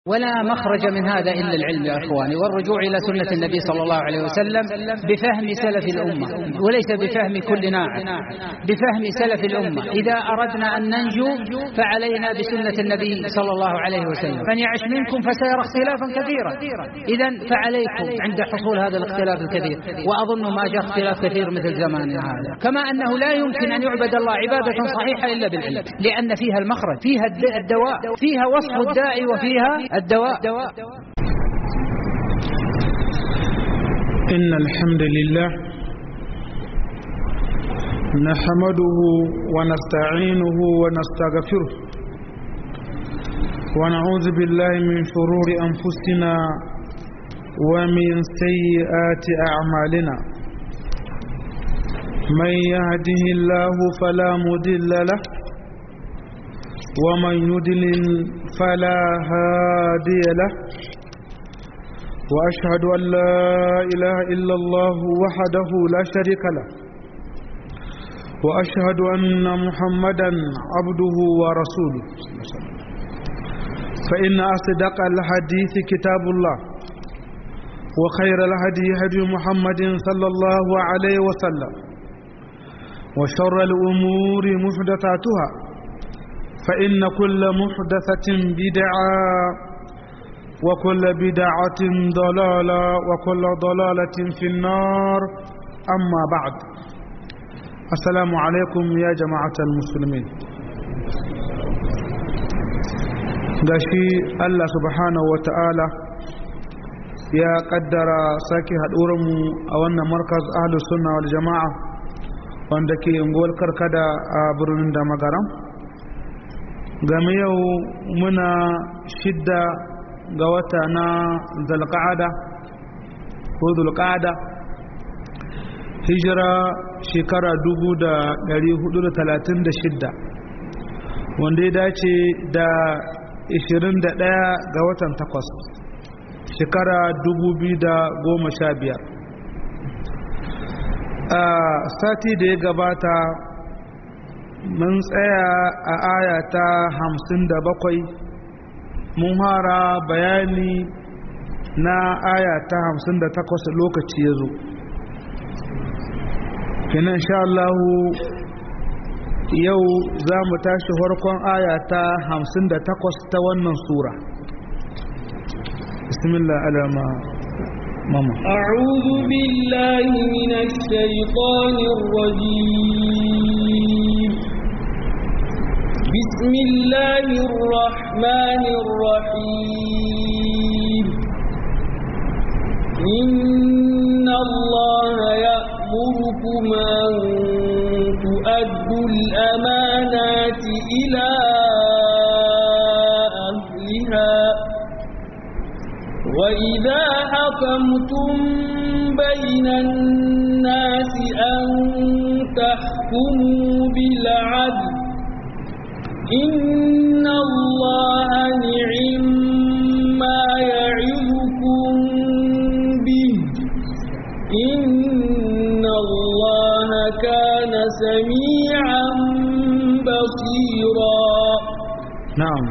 ولا مخرج من هذا إلا العلم يا أخواني والرجوع إلى سنة النبي صلى الله عليه وسلم بفهم سلف الأمة وليس بفهم كل ناعم بفهم سلف الأمة إذا أردنا أن ننجو فعلينا بسنة النبي صلى الله عليه وسلم من يعش منكم فسيرى اختلافا كثيرا إذا فعليكم عند حصول هذا الاختلاف الكثير وأظن ما جاء اختلاف كثير مثل زماننا هذا كما أنه لا يمكن أن يعبد الله عبادة صحيحة إلا بالعلم لأن فيها المخرج فيها الدواء فيها وصف الداعي وفيها الدواء إن الحمد لله نحمده ونستعينه ونستغفره ونعوذ بالله من شرور أنفسنا ومن سيئات أعمالنا من يهده الله فلا مضل له ومن يدلل فلا هادي له وأشهد أن لا إله إلا الله وحده لا شريك له وأشهد أن محمدا عبده ورسوله فإن أصدق الحديث كتاب الله وخير الهدي هدي محمد صلى الله عليه وسلم وشر الأمور محدثاتها فإن كل محدثة بدعة وكل بدعة ضلالة وكل ضلالة في النار أما بعد السلام عليكم يا جماعة المسلمين gashi Allah subhanahu wa ta'ala ya kaddara sake haɗurinmu a wannan markaz ahlus sunna wal jama'a wanda ke unguwar karkada a birnin da magaram game yau muna shidda ga wata na zalƙa'ada ko zulƙa'ada hijira shekara 436 wanda ya dace da 21 ga watan takwas shekara 2015 a sati da ya gabata mun tsaya a aya ta hamsin da bakwai mun fara bayani na aya ta hamsin da takwas lokaci ya zo kinan sha Allahu yau za mu tashi farkon aya ta hamsin da takwas ta wannan sura bismillah alama mama أعوذ بالله من الشيطان الرجيم بسم الله الرحمن الرحيم إن الله يأمركم أن تؤدوا الأمانات إلى أهلها وإذا حكمتم بين الناس أن تحكموا بالعدل إن الله نعم ما يعظكم به إن الله كان سميعا بصيرا نعم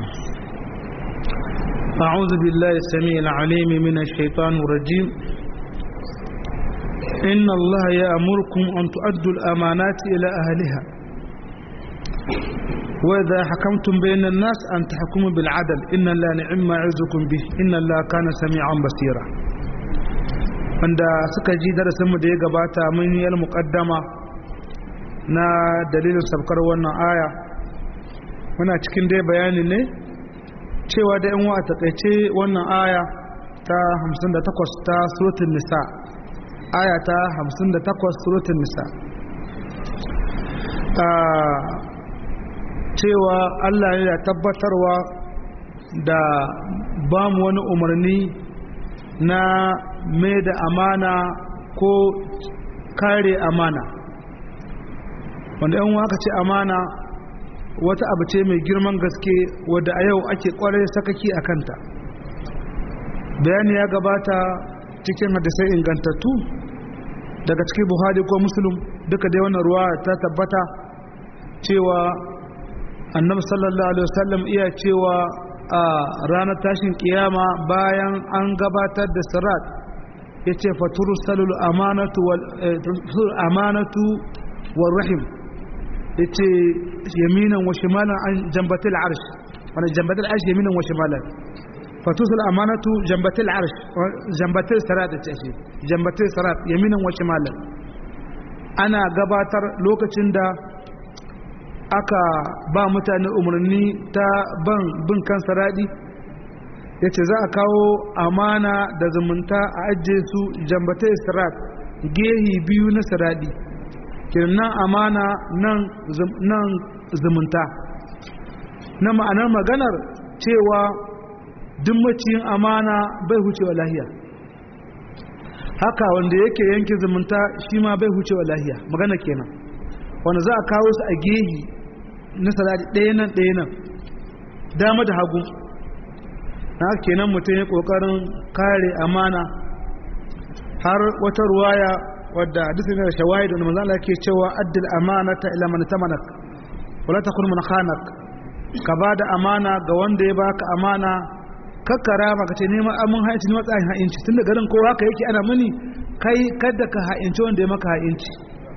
أعوذ بالله السميع العليم من الشيطان الرجيم إن الله يأمركم أن تؤدوا الأمانات إلى أهلها وإذا حكمتم بين الناس أن تحكموا بالعدل إن الله نعم ما يعزكم به إن الله كان سميعا بصيرا wanda suka ji darasinmu da ya gabata mun yi muƙaddama na dalilin sabkar wannan aya muna cikin dai bayani ne cewa da yan wa takaice wannan aya ta 58 ta suratul nisa aya ta 58 suratul nisa cewa Allah ne da tabbatarwa da ba mu wani umarni na mai da amana ko kare amana wanda yan waka ce amana wata abu ce mai girman gaske wadda a yau ake kwarai sakaki a kanta bayani ya gabata cikin hadisai ingantattu daga cikin buhari ko musulun duka dai wannan ruwa ta tabbata cewa annabi sallallahu alaihi wasallam iya cewa a ranar tashin kiyama bayan an gabatar da sirat ya ce fatursalul amanatu wal rahim ya ce yaminan wa shimalan an jambatil arsh wani jambatil arsh yaminan wa shimalan fatursul amanatu jambatil arsh jambatil sirat da ce jambatil sirat yaminan wa shimalan ana gabatar lokacin da aka ba mutane umarni ta ban bin kan saradi ya ce za a kawo amana da zumunta a ajiye su jambata sirat gehi biyu na saradi nan amana nan zumunta na ma'anar maganar cewa duk maciyin amana bai hucewa lahiya haka wanda yake yanke zumunta shi ma bai hucewa lahiya magana kenan wanda za a kawo su a gehi na salati ɗaya nan ɗaya nan dama da hagu na kenan mutum ya ƙoƙarin kare amana har wata ruwaya wadda hadisin da shawahid da manzo Allah ke cewa addil amanata ila man tamanak wala takun man khanak ka bada amana ga wanda ya baka amana kakkara maka ce neman amin ha'inci ne matsayin ha'inci tun da garin kowa haka yake ana muni kai kada ka ha'inci wanda ya maka ha'inci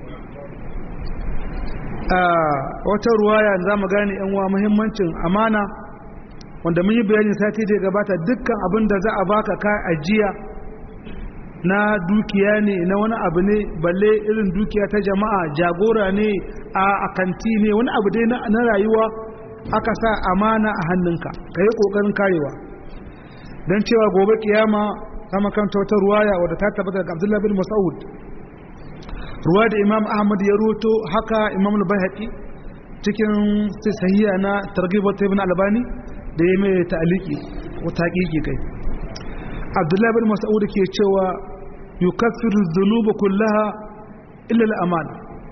wata ruwaya za mu gane yan uwa muhimmancin amana wanda mun yi bayani sati da ya gabata dukkan abin da za a baka ka ajiya na dukiya ne na wani abu ne balle irin dukiya ta jama'a jagora ne a akanti ne wani abu dai na rayuwa aka sa amana a hannunka ka yi ƙoƙarin karewa don cewa gobe kiyama kama kanta wata ruwaya wadda ta tabbata daga abdullahi bin mas'ud ruwa da imam ahmad ya roto haka imam al-bayhaqi cikin sahiha na targhib wa ibn albani da ya mai ta'aliki ko taqiqi kai abdullahi bin mas'ud ke cewa yukaffiru dhunuba kullaha illa al-amana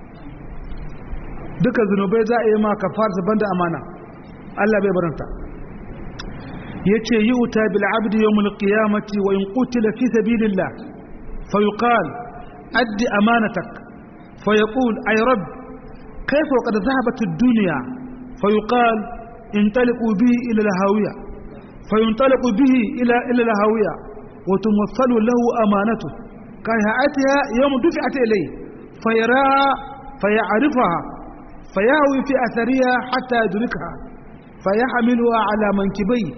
duka zunubai za a yi ma kafara banda amana Allah bai baranta yace yuta bil abdi yawm al-qiyamati wa in qutila fi sabilillah fa yuqal أد أمانتك فيقول أي رب كيف وقد ذهبت الدنيا فيقال انطلقوا به إلى الهاوية فينطلق به إلى إلى الهاوية وتمثل له أمانته كهيئتها يوم دفعت إليه فيراها فيعرفها فيهوي في أثرها حتى يدركها فيحملها على منكبيه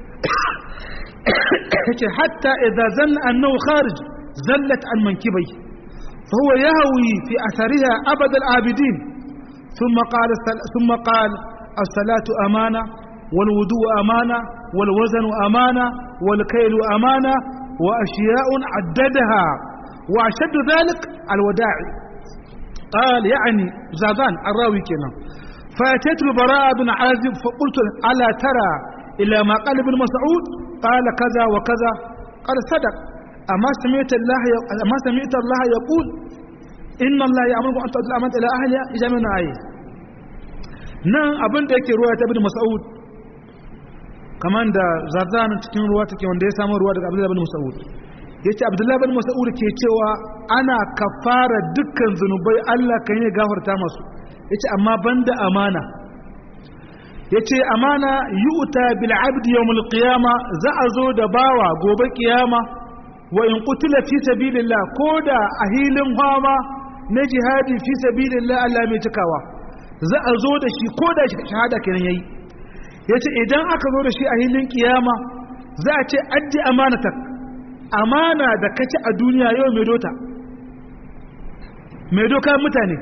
حتى إذا ظن أنه خارج زلت عن منكبيه فهو يهوي في أثرها أبد العابدين ثم قال ثم قال الصلاة أمانة والوضوء أمانة والوزن أمانة والكيل أمانة وأشياء عددها وأشد ذلك الوداع قال يعني زادان الراوي كنا فأتيت البراء بن عازب فقلت ألا ترى إلى ما قال ابن مسعود قال كذا وكذا قال صدق أما سمعت الله أما سمعت الله يقول إن الله يأمركم أن تؤدوا الأمانة إلى أهلها إذا من آية nan abin da yake ruwa ta bin Mas'ud kaman da Zarzan cikin ruwa take wanda ya samu ruwa daga Abdullah bin Mas'ud yace Abdullah bin Mas'ud ke cewa ana kafara dukkan zunubai Allah kan yi gafarta masu yace amma banda amana yace amana yu'ta bil abdi yawmul qiyama za a zo da bawa gobe kiyama wa in qutila fi sabilillah koda a hilin fama na jihadi fi sabilillah Allah mai cikawa za a zo da shi koda shahada kenan yayi yace idan aka zo da shi a hilin kiyama za a ce addi amanatak amana da kace a duniya yau mai dota mai doka mutane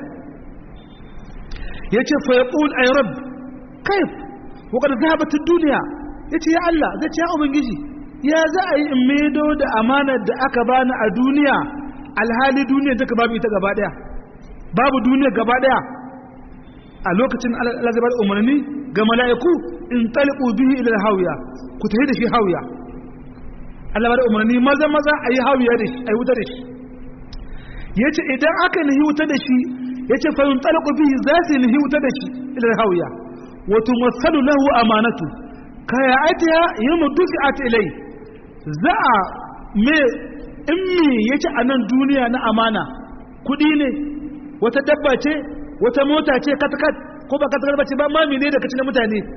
yace fa yaqul ay rabb kayf wa qad dhahabat ad-dunya yace ya Allah zai ce ya ubangiji ya za a yi in maido da amanar da aka bani a duniya alhali duniya ta babu ita gaba daya babu duniya gaba daya a lokacin Allah zai bada umarni ga mala'iku in taliqu bihi ila hawiya ku tafi da shi hawiya Allah bada umarni maza maza ayi hawiya da shi ayi wuta da shi yace idan aka nihi wuta da shi yace fa in taliqu bihi za su nihi wuta da shi ila hawiya wa tumassalu lahu amanatu kaya atiya yawma dufi'at ilai za a me in me yake a nan duniya na amana kudi ne wata dabba ce wata mota ce katkat ko ba katkat ba ce ba mami ne da kaci na mutane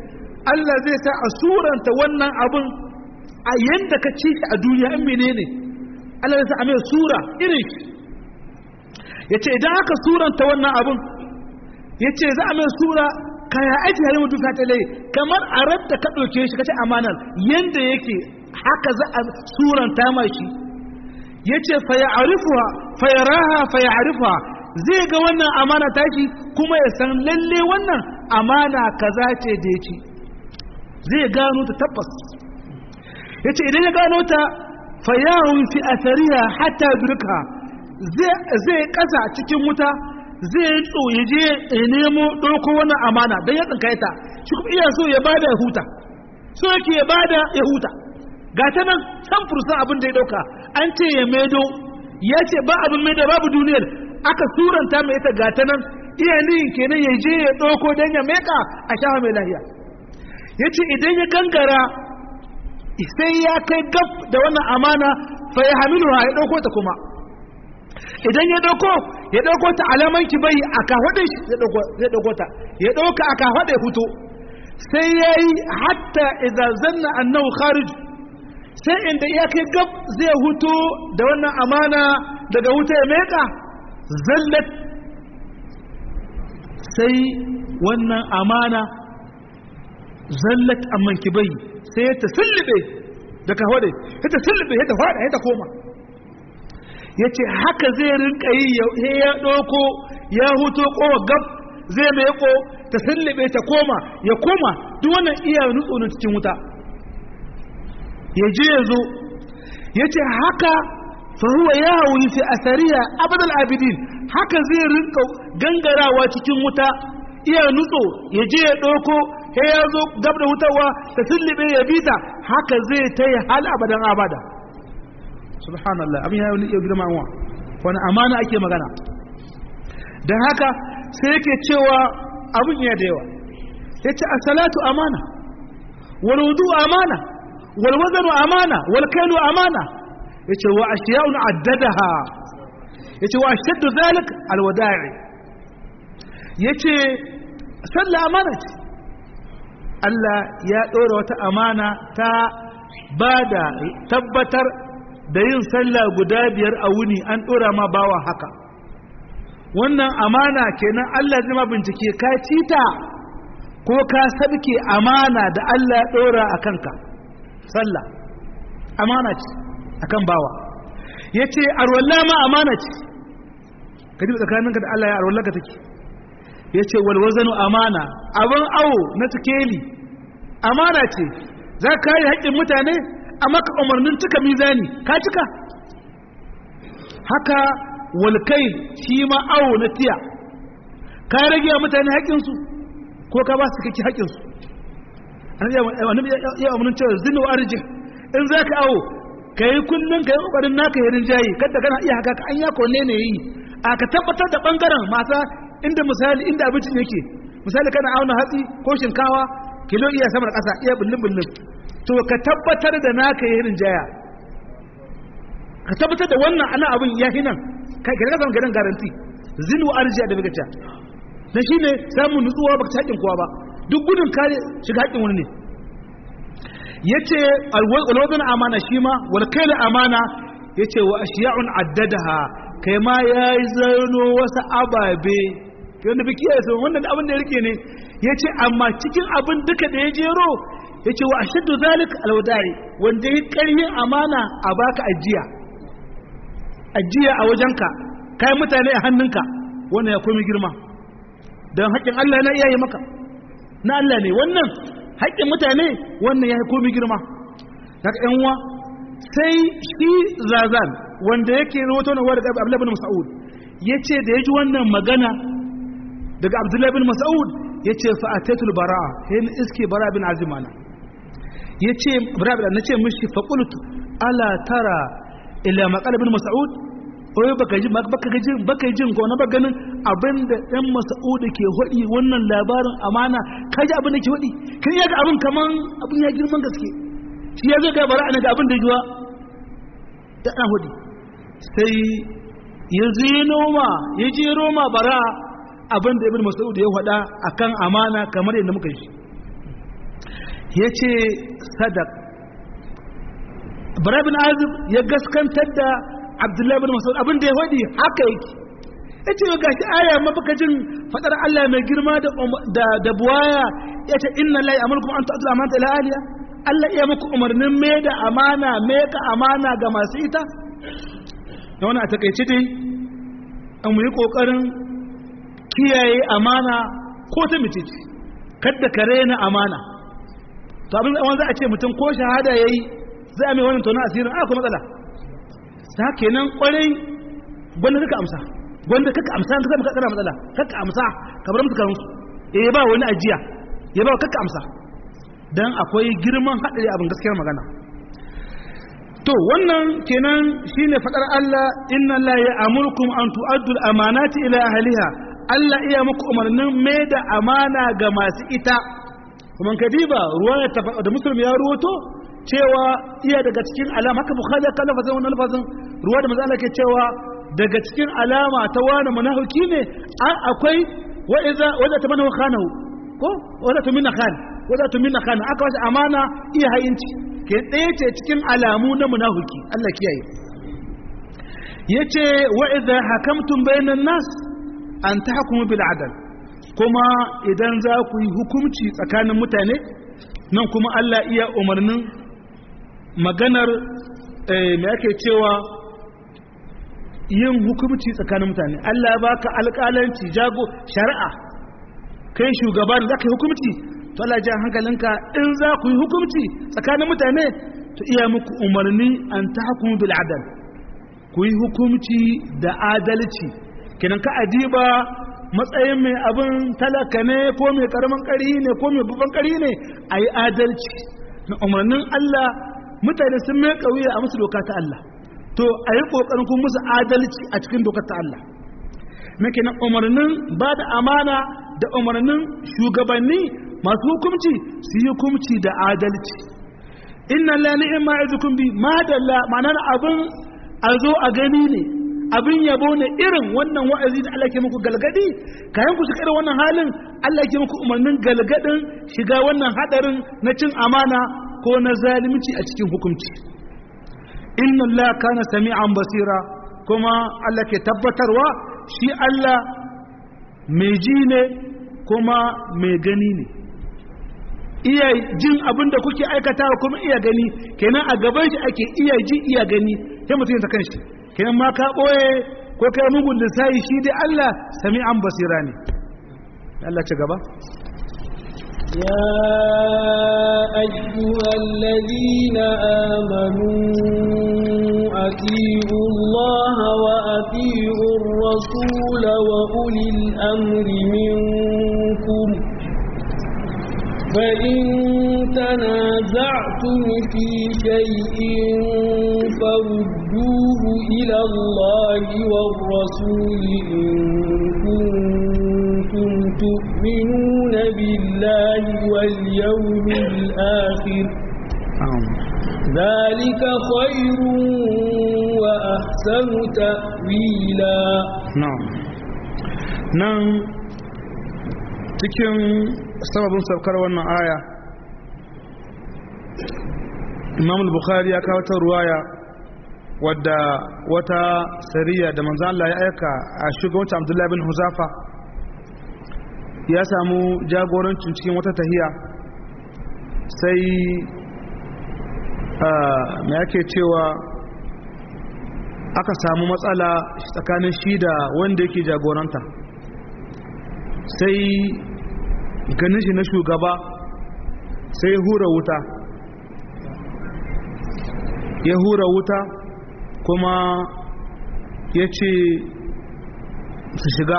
Allah zai sa a suranta wannan abun a yanda ka ci shi a duniya in menene Allah zai sa a mai sura irin shi yace idan aka suranta wannan abun yace za a mai sura kaya aiki hari mutu ka tale kamar a radda ka ɗauke shi kace amanar yanda yake haka za a suranta ma shi yace fa ya'rifuha fa yaraha fa ya'rifuha zai ga wannan amana tashi kuma ya san lalle wannan amana kaza ce da yake zai gano ta tabbas yace idan ya gano ta fa yahu fi athariha hatta yudrika zai zai kasa cikin wuta zai tso ya je ya nemo ɗauko wannan amana don ya tsinkaye ta shi kuma iya so ya bada ya huta so yake ya bada ya huta ga ta nan san fursan abin da ya ɗauka an ce ya maido ya ce ba abin maido babu duniyar aka suranta mai ita ga ta nan iya niyin kenan ya je ya ɗauko don ya meka a shafa mai lahiya ya ce idan ya gangara sai ya kai gab da wannan amana fa ya hamilu ya ɗauko ta kuma idan ya dauko ya dauko ta alaman ki bai a kahwadin shi ya dauko ya dauko ta ya dauka a kahwada ya fito sai yayi hatta idza zanna annahu kharij sai inda ya kai gab zai huto da wannan amana daga wuta ya meka zallat sai wannan amana zallat amman ki bai sai ta sullube da kahwada ta sullube ta fada ta koma ya ce haka zai rinka yi ya ɗauko ya huto kowa gab zai mai ko ta sallabe ta koma ya koma duk wannan iya nutso na cikin wuta ya je ya zo ya ce haka fahuwa ya hawi fi asariya abadal abidin haka zai rinka gangarawa cikin wuta iya nutso ya je ya ɗauko ya ya zo gab da wutarwa ta sallabe ya bita haka zai ta yi hal abadan abada subhanallah abin ya yi girma wa wani amana ake magana don haka sai yake cewa abin ya da yawa ya ce a salatu amana wal wudu amana wal wazanu amana wal kailu amana ya ce wa ashiya'un addadaha ya ce wa ashaddu zalik alwada'i ya ce sallah amana ce Allah ya ɗora wata amana ta ba da tabbatar da yin sallah guda biyar a wuni an ɗora ma bawa haka wannan amana kenan Allah zai ma bincike ka cita ko ka sabke amana da Allah ya ɗora a kanka sallah amana ce akan bawa ya ce arwallah ma amana ce ka ji tsakaninka da Allah ya arwallah ka take ya ce walwazanu amana abin awo na sikeli amana ce za ka yi haƙƙin mutane a maka umarnin cika mizani ka cika haka walkai shi ma awo na tiya ka rage wa mutane haƙƙinsu ko ka ba su kake haƙƙinsu annabi ya umarnin cewa zinu arjin in za ka awo ka yi kullum ka yi ƙoƙarin naka yi rinjaye kada kana iya haka an ya kone ne yi a ka tabbatar da ɓangaren mata inda misali inda abincin yake misali kana auna hatsi ko shinkawa kilo iya samar ƙasa iya bullin bullin to ka tabbatar da naka yi rinjaya ka tabbatar da wannan ana abin ya nan kai ka zama garin garanti zinu arjiya da bigaca na shi ne samun nutsuwa ba ta haƙin kowa ba duk gudun kare shiga haƙin wani ne ya ce alwazin amana shi ma walkailin amana ya ce wa ashiya'un addadaha kai ma ya yi zano wasu ababe wanda biki ya sun wannan abin da ya rike ne ya ce amma cikin abin duka da ya jero ya ce wa ashaddu zalik alwadari wanda ya karyin amana a baka ajiya ajiya a wajenka kai mutane a hannunka wannan ya komi girma don haƙƙin Allah na iyaye maka na Allah ne wannan haƙƙin mutane wannan ya komi girma daga yan uwa sai shi zazan wanda yake rawato na wadda Abdullah bin Mas'ud yace da yaji wannan magana daga Abdullah bin Mas'ud yace fa atatul bara'a hin iske bara bin azimana yace bara bin nace mishi fa qultu ala tara ila maqal bin Mas'ud oyo baka ji baka ji baka jin ko na ganin abinda ɗan Mas'ud ke hodi wannan labarin amana kaji abin da ke hodi kin yaga abin kaman abin ya girman gaske shi ya zo ga bara ana ga abin da juwa da ɗan hudi sai ya zino ma ya je roma bara abin da ibn mas'ud ya faɗa akan amana kamar yadda muka shi ya ce sadaq bara bin azib ya gaskantar da abdullahi bin masaud abin da ya faɗi haka yake ya ce ga shi aya mafakajin faɗar allah mai girma da buwaya ya ce inna lai amurkum an ta'adul amanta ila aliya allah iya muku umarnin me da amana me ka amana ga masu ita da wani a takaice dai an mu yi ƙoƙarin kiyaye amana ko ta mitici kadda ka rena amana to abin zaman za a ce mutum ko shahada ya yi zai mai wani tona asirin a kuma matsala ta kenan kwarai gwanda kaka amsa gwanda kaka amsa ta kama kakana matsala kaka amsa ka bar musu karansu eh ba wani ajiya ya ba kaka amsa dan akwai girman haɗari abin gaskiyar magana to wannan kenan shine fadar Allah inna la ya'murukum an tu'addu al-amanati ila ahliha Allah iya muku umarnin mai da amana ga masu ita kuma kadiba ruwaya da muslim ya ruwato cewa iya daga cikin alama haka bukhari ka lafazin wannan lafazin ruwa da manzo Allah ke cewa daga cikin alama ta wani munafiki ne akwai wa idza wala tamanu khanahu ko wala tumina khan wala tumina khan aka wace amana iya hayinci ke ɗaya ce cikin alamu na munafiki Allah kiyaye yace wa idza hakamtum bainan nas an tahkumu bil adl kuma idan za ku yi hukunci tsakanin mutane nan kuma Allah iya umarnin maganar me ake cewa yin hukunci tsakanin mutane Allah ya baka alƙalanci jago shari'a kai shugaban za ka yi hukunci to Allah ji hankalinka in za ku yi hukunci tsakanin mutane to iya muku umarni an ta hukumu bil adal ku yi hukunci da adalci kenan ka adiba matsayin mai abin talaka ne ko mai karamin kari ne ko mai babban kari ne a yi adalci na umarnin Allah mutane sun mai kauye a musu doka ta Allah to a yi ƙoƙarin kun musu adalci a cikin dokar ta Allah muke na umarnin ba da amana da umarnin shugabanni masu hukumci su yi hukumci da adalci inna la ni'ma izukum bi ma dalla ma'anar abin a zo a gani ne abin yabo ne irin wannan wa'azi da Allah ke muku galgadi kayan ku shiga irin wannan halin Allah ke muku umarnin galgadin shiga wannan hadarin na cin amana ko na zalunci a cikin hukunci inna Allah kana sami'an basira kuma Allah ke tabbatarwa shi Allah mai ji ne kuma mai gani ne iya jin abin da kuke aikatawa kuma iya gani kenan a gaban shi ake iya ji iya gani sai mutum ta kanshi kenan ma ka boye ko kai mugun lissayi shi dai Allah sami'an basira ne Allah ci gaba يا أيها الذين آمنوا أطيعوا الله وأطيعوا الرسول وأولي الأمر منكم فإن تنازعتم في شيء فردوه إلى الله والرسول إن كنتم تؤمنون بالله واليوم الآخر ذلك خير وأحسن تأويلا نعم نعم cikin sababin saukar wannan aya imam bukhari ya kawo ta ruwaya wadda wata sariya da manzan Allah ya aika a shugabancin abdullahi bin huzafa ya samu jagorancin cikin wata tahiya sai mai ake cewa aka samu matsala tsakanin shi da wanda yake jagoranta sai ganin shi na shugaba sai hura wuta ya hura wuta kuma ya ce su shiga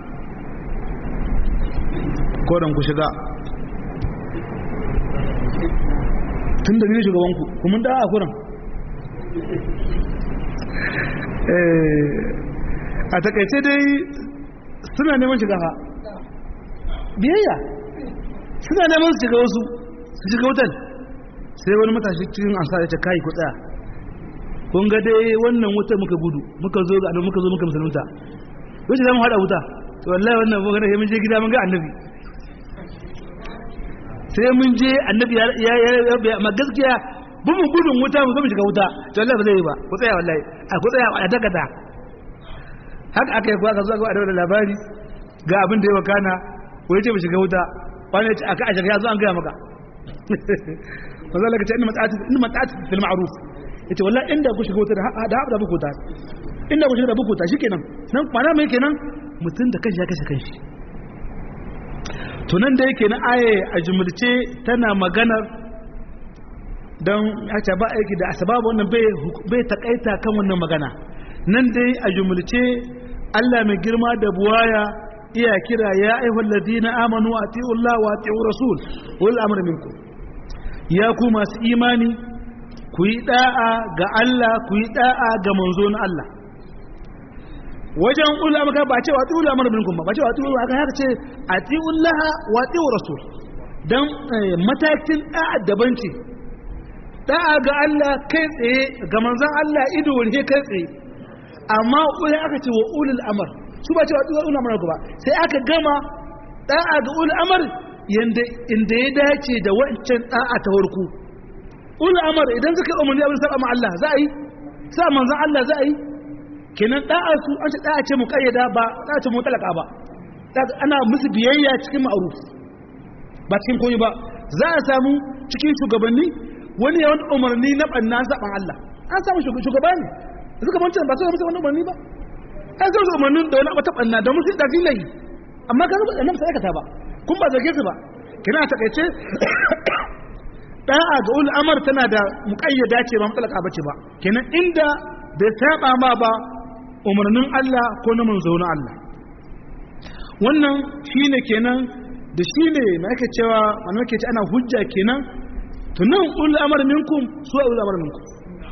kodon ku shiga tun da ni shugabanku kuma da a kuran a takaice dai suna neman shiga ha biyayya suna neman su shiga wasu su shiga wutan sai wani matashi cikin ansa ya ce kai ku tsaya kun ga dai wannan wuta muka gudu muka zo ga muka zo muka musulunta wace zamu hada wuta to wallahi wannan mun ga mun je gida mun ga annabi sai mun je annabi ya ya ya amma gaskiya bin mu gudun wuta mu zo mu shiga wuta to Allah ba zai yi ba ku tsaya wallahi a ku tsaya a dakata haka aka yi kuwa ka zo ga da labari ga abin da ya wakana wai ce mu shiga wuta wani ya ce aka a shiga ya zo an gaya maka manzo Allah ka ce inna mata'atu inna mata'atu fil ma'ruf yace wallahi inda ku shiga wuta da haɓa da bukuta inda ku shiga da bukuta shikenan nan kwana mai kenan mutum da kanshi ya kashe kanshi to nan da yake na aye a jumulce tana maganar don ya ce ba aiki da asbabu wannan bai bai takaita kan wannan magana nan dai a jumulce Allah mai girma da buwaya iya kira ya ayyuhal ladina amanu atiullaha wa atiur rasul wal amr minkum ya ku masu imani ku yi da'a ga Allah ku yi da'a ga manzo na Allah wajen ulama ka ba ce wa atiul amr minkum ba ce wa atiul aka haka ce atiullaha wa atiur rasul dan matakin da'a daban ce da'a ga Allah kai tsaye ga manzon Allah ido wurhe kai tsaye amma ulai aka ce wa ulul amr su ba ce wa ulul amr ba sai aka gama da'a ga ulul amr yanda inda ya dace da wancan da'a ta farko ulul amr idan suka umarni abin saba ma Allah za a yi sa manzon Allah za a yi kenan da'a su an ce da'a ce muqayyada ba da'a ce mutalaka ba ana musu biyayya cikin ma'ruf ba cikin komai ba za a samu cikin shugabanni wani yawan umarni na banna saban Allah an samu shugaba ne suka mancan ba su musu wani umarni ba an samu umarnin da wani abu ta banna da musu da filai amma ka zuba annabi sai aikata ba kun ba zarge su ba kina a takaice da'a ga ul amr tana da muqayyada ce ba mutalaka bace ba kenan inda bai saba ma ba umarnin Allah ko na manzo na Allah wannan shine kenan da shine na ake cewa wannan ake ce ana hujja kenan tunan ul amr minkum su ul amr minkum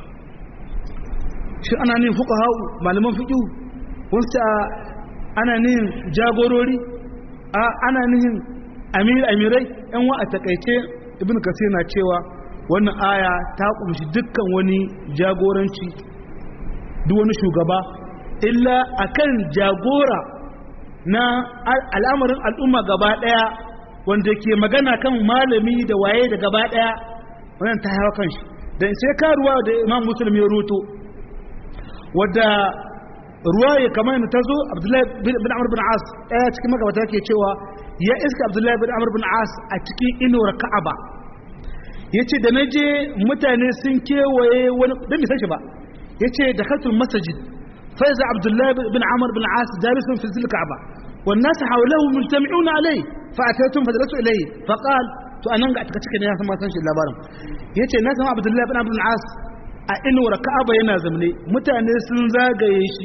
shi ana nin fuqaha malaman fiqh wasu ana nin jagorori a ana nin amir amirai yan wa a takaice ibn kasir na cewa wannan aya ta kumshi dukkan wani jagoranci duk wani shugaba illa akan jagora na al'amarin al'umma gaba daya wanda ke magana kan malami da waye da gaba daya wannan ta hawa kan shi dan sai karuwa da imam muslim ya roto wadda ruwaya kamar yadda ta zo abdullahi bin amr bin as ɗaya cikin magabata ke cewa ya iska abdullahi bin amr bin as a cikin inuwar ka'aba ya ce da na je mutane sun kewaye wani don bai san shi ba ya ce da katul masajid faiza abdullahi bin amr bin as jalisun fi zil ka'aba wannan su haulahu mujtami'una alai fa ataytum fa dalasu ilayhi fa qal to anan ga taka cike ne ya san ma san shi labarin yace na san abdullahi bin amr bin as a inuwar ka'aba yana zamne mutane sun zagaye shi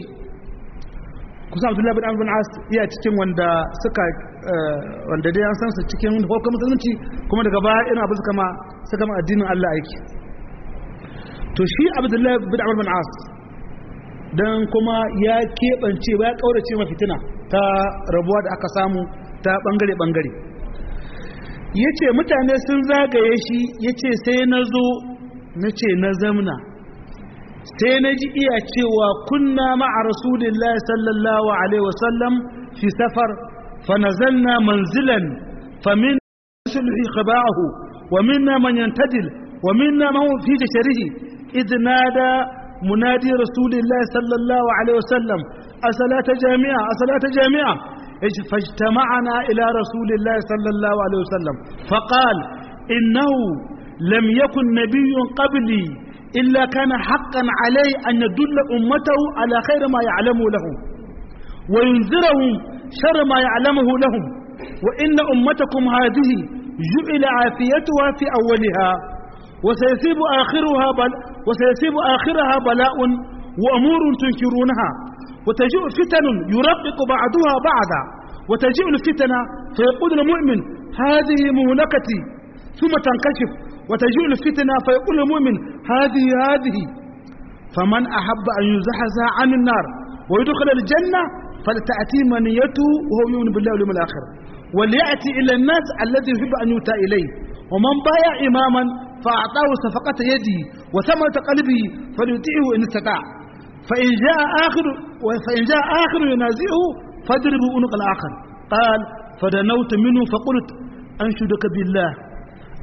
kusan abdullahi bin amr bin as iya cikin wanda suka wanda dai an san su cikin hukumar musulunci kuma daga baya ina abin suka ma suka ma addinin Allah aiki to shi abdullahi bin amr bin as dan kuma ya keɓance ba ya kaurace ma fitina ta rabuwa da aka samu ta bangare bangare yace mutane sun zagaye shi yace sai na zo na ce na zamna sai na ji iya cewa kunna ma'a rasulillahi sallallahu alaihi wasallam fi safar fanazalna manzilan famin sulhi khaba'ahu wa minna man yantadil wa minna man fi jasharihi idh nada munadi rasulillahi sallallahu alaihi wasallam asalata jami'a asalata jami'a فاجتمعنا إلى رسول الله صلى الله عليه وسلم فقال إنه لم يكن نبي قبلي إلا كان حقا عليه أن يدل أمته على خير ما يعلمه لهم وينذرهم شر ما يعلمه لهم وإن أمتكم هذه جعل عافيتها في أولها وسيصيب آخرها بل وسيصيب آخرها بلاء وأمور تنكرونها وتجيء فتن يرقق بعضها بعضا وتجيء الفتنة فيقول المؤمن هذه مهلكتي ثم تنكشف وتجيء الفتنة فيقول المؤمن هذه هذه فمن أحب أن يزحزح عن النار ويدخل الجنة فلتأتي منيته وهو يؤمن بالله واليوم الآخر وليأتي إلى الناس الذي يحب أن يؤتى إليه ومن بايع إماما فأعطاه صفقة يده وثمرة قلبه فليطيعه إن استطاع فإن جاء آخر فإن جاء آخر ينازعه فاضربوا عنق الآخر قال فدنوت منه فقلت أنشدك بالله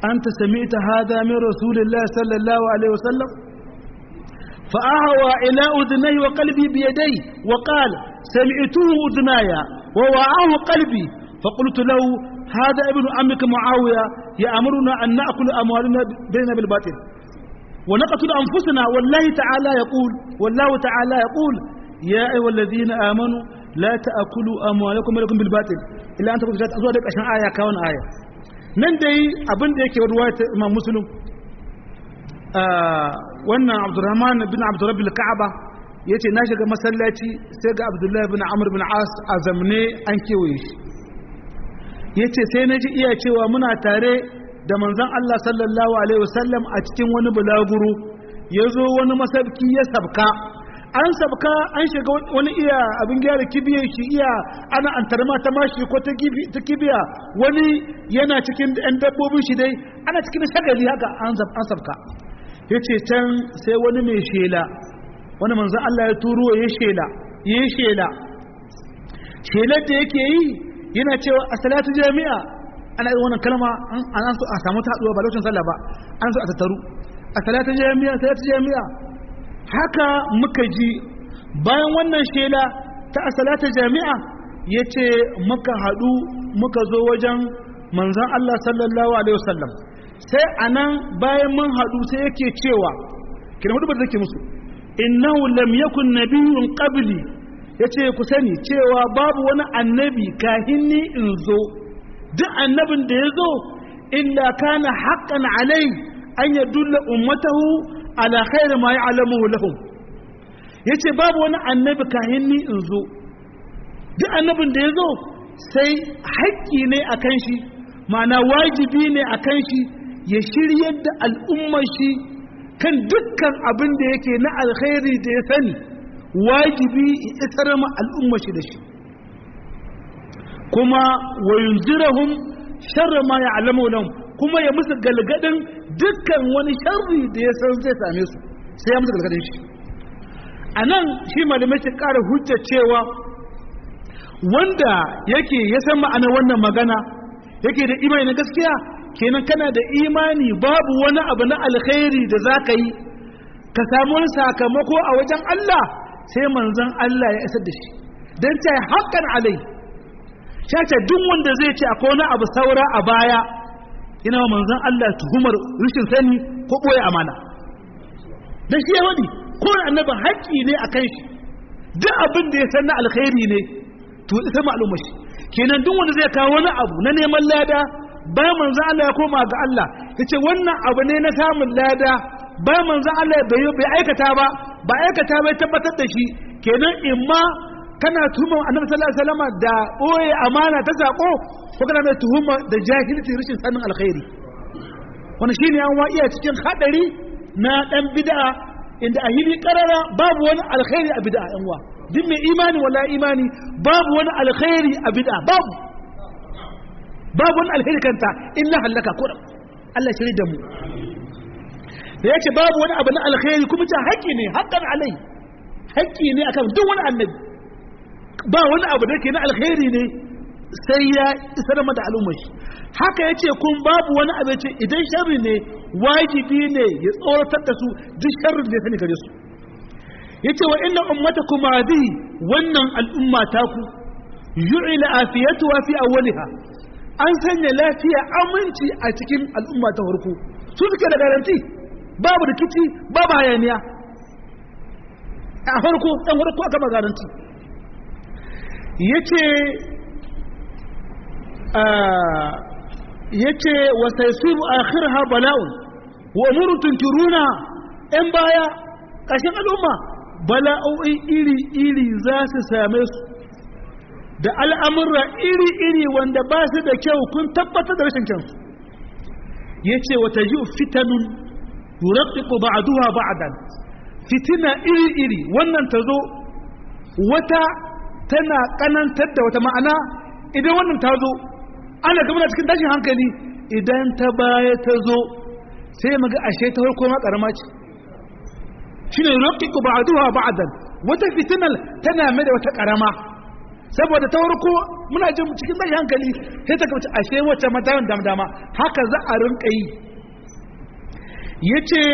anta sami'ta hadha min rasulillahi sallallahu alaihi wasallam فأهوى إلى أذنيه وقلبي بيديه وقال سمعته أذنايا ووعاه قلبي فقلت له هذا ابن عمك معاوية يأمرنا أن نأكل أموالنا بيننا بالباطل ونقتل أنفسنا والله تعالى يقول والله تعالى يقول يا أيها الذين آمنوا لا تأكلوا أموالكم بينكم بالباطل إلا أن تكون تأذوا لك عشان آية كون آية nan dai abin da yake ruwayar Imam Muslim wannan Abdurrahman bin Abdurrabbil Ka'aba yace na shiga masallaci sai ga Abdullahi bin Amr bin As a zamne an kewaye shi yace sai na ji iya cewa muna tare da manzon Allah sallallahu alaihi wasallam a cikin wani bulaguro yazo wani masabki ya sabka an sabka an shiga wani iya abin gyara kibiyar shi iya ana antarma ta mashi ko ta kibiya wani yana cikin ɗan dabbobin shi dai ana cikin shagali haka an sabka ya ce can sai wani mai shela wani manzan Allah ya turo ya shela ya yi shela shelar da yake yi yana cewa a salatu jami'a ana yi wannan kalma an so a samu taɗuwa ba lokacin sallah ba an so a tattaru a salatu jami'a salatu jami'a haka muka ji bayan wannan shela ta a salatu jami'a ya ce muka haɗu muka zo wajen manzan Allah sallallahu alaihi wasallam sai a nan bayan mun haɗu sai yake cewa kina hudu ba take musu innahu lam yakun nabiyyun qabli yace ku sani cewa babu wani annabi kahin ni in zo duk annabin da ya zo illa kana haqqan alai an yadulla ummatahu ala khairi ma ya'lamuhu lahum yace babu wani annabi kahin ni in zo duk annabin da ya zo sai haƙƙi ne akan shi ma'ana wajibi ne akan shi ya shiryar da al'ummar shi kan dukkan abin da yake na alkhairi da ya sani wajibi ya isar ma al'ummar shi da shi kuma wa yunzirahum sharra ma ya'lamu lahum kuma ya musu galgadin dukkan wani sharri da ya san zai same su sai ya musu galgadin shi anan shi malamai ke ƙara hujjar cewa wanda yake ya san ma'anar wannan magana yake da imani na gaskiya kenan kana da imani babu wani abu na alkhairi da za ka yi ka samu wani sakamako a wajen Allah sai manzon Allah ya isar da shi don ta haƙƙan alai shace duk wanda zai ce akwai wani abu saura a baya yana wa manzon Allah tuhumar rashin sani ko ɓoye amana da shi ya wadi ko annabi haƙƙi ne a kan shi duk abin da ya san na alkhairi ne to ita ma'alumar shi kenan duk wanda zai kawo wani abu na neman lada bayan manzo Allah ya koma ga Allah yace wannan abu ne na samun lada bayan manzo Allah bai bai aikata ba ba aikata bai tabbatar da shi kenan imma kana tuhuma annabi sallallahu alaihi wasallam da boye amana ta sako ko kana mai tuhuma da jahilci rashin sanin alkhairi wannan shine an wa iya cikin hadari na dan bid'a inda a hili karara babu wani alkhairi a bid'a yan wa duk mai imani wala imani babu wani alkhairi a bid'a babu babu wani alheri kanta illa hallaka kuram Allah shiri da mu da yake babu wani abu na alheri kuma ta haƙƙi ne haƙƙan alai haƙƙi ne akan duk wani annabi ba wani abu da ke na alheri ne sai ya isar da al'ummar shi haka yace kun babu wani abu yace idan sharri ne wajibi ne ya tsoratar da su duk sharrin da ya sani gare su yace wa inna ummatakum hadhihi wannan al'umma taku yu'ila afiyatuha fi awwaliha an sanya lafiya aminci a cikin al'umma ta farko su suke da garanti babu rikici babu hayaniya a farko ɗan farko aka ma garanti ya ce ya ce wasai su akhir ha bala'un wa umuru tunkiruna ‘yan baya ƙashin al'umma bala'o'i iri-iri za su same su da al'amurra iri-iri wanda ba su da kyau kun tabbatar da rashin kyansu ya ce wata yi fitanun yuraɓiƙo ba a duha ba a dan fitina iri-iri wannan ta zo wata tana ƙanantar da wata ma'ana idan wannan ta zo ana gaba cikin tashin hankali idan ta baya ta zo sai maga ashe ta harko ma ƙarama ce shi ne yuraɓiƙo ba a duha ba a dan wata fitinar tana mai da wata ƙarama saboda ta farko muna jin cikin mai hankali sai ta kace ashe wacce matayin dama dama haka za a rinka yi yace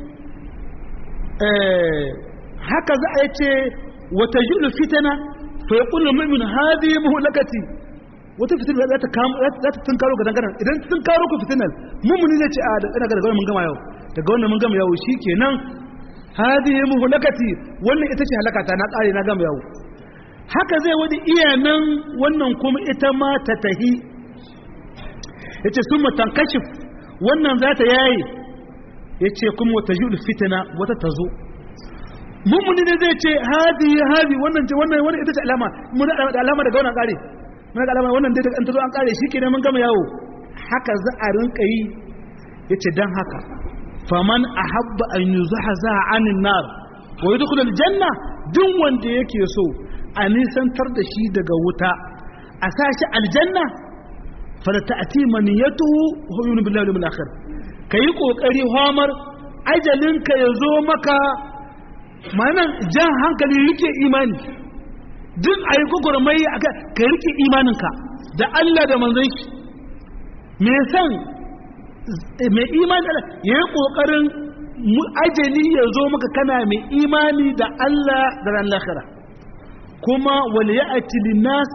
eh haka za a yace wata julu fitana fa yaqulu mu'min hadhihi muhlakati wata fitina za ta kama za ta tunkaro ga dangaren idan ta tunkaro ku fitinar mummuni zai ce a da ina ga mun gama yau daga wannan mun gama yau shikenan hadhihi muhlakati wannan ita ce halakata na kare na gama yau haka zai wadi iyanan wannan kuma ita ma ta tahi yace summa tankashif wannan za ta yayi yace kuma wata jul fitna wata tazo mummuni ne zai ce hadi hadi wannan ce wannan wannan ita ce alama mun da alama daga wannan kare mun da alama wannan dai an tazo an kare shikenan mun gama yawo haka za a rinka yi yace dan haka faman ahabba an yuzahza anin nar wa yadkhul aljanna duk wanda yake so a nisantar da shi daga wuta a sashi aljanna fala ta'ti maniyatuhu huwa yu'minu billahi wal yawmil akhir kai kokari homar ajalinka yazo maka manan jan hankali rike imani duk ayi gugurmai aka ka rike imaninka da Allah da manzon shi me san mai imani da ya yi ƙoƙarin ajali ya zo maka kana mai imani da Allah da ran lahira kuma wale ya ati linnas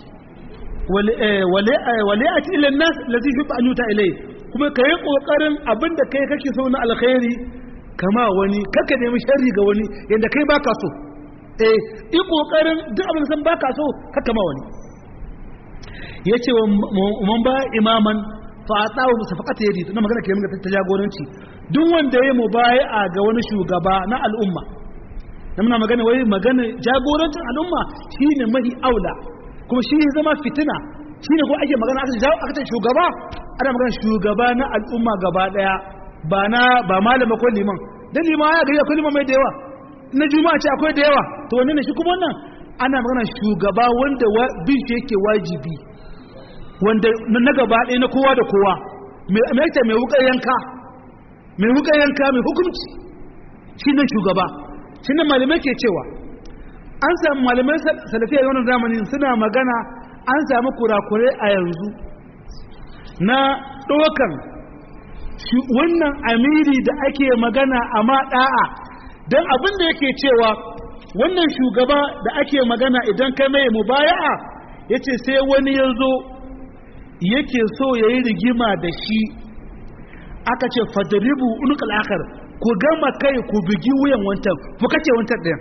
wale ya ati linnas lazi fi an yuta ilai kuma ka yi ƙoƙarin abinda kai kake so na alkhairi kama wani kaka nemi sharri ga wani yadda kai baka so eh yi ƙoƙarin duk abin san baka so kaka ma wani ya ce wa man ba imaman fa'atahu musafaqata yadi tunda magana ke magana ta jagoranci duk wanda yayi mubayi'a ga wani shugaba na al'umma dan muna magana wai magana jagorancin al'umma shine mahi aula kuma shi zama fitina shine ko ake magana aka jawo aka ce shugaba ana magana shugaba na al'umma gaba daya ba na ba malama ko liman dan liman ya ga akwai liman mai da yawa na juma'a ce akwai da yawa to wannan ne shi kuma wannan ana magana shugaba wanda bin shi yake wajibi wanda na gaba ɗaya na kowa da kowa mai yake mai wukar yanka mai wukar yanka mai hukunci shi ne shugaba shi ne malamai ke cewa an samu malamai salafiya yawan zamanin suna magana an samu kurakurai a yanzu na ɗaukan wannan amiri da ake magana a maɗa'a don abin da yake cewa wannan shugaba da ake magana idan kai mai mubaya'a ya ce sai wani ya zo yake so ya yi rigima da shi aka ce fadaribu unukal akhar ku gama kai ku bugi wuyan wancan ku kace wancan ɗayan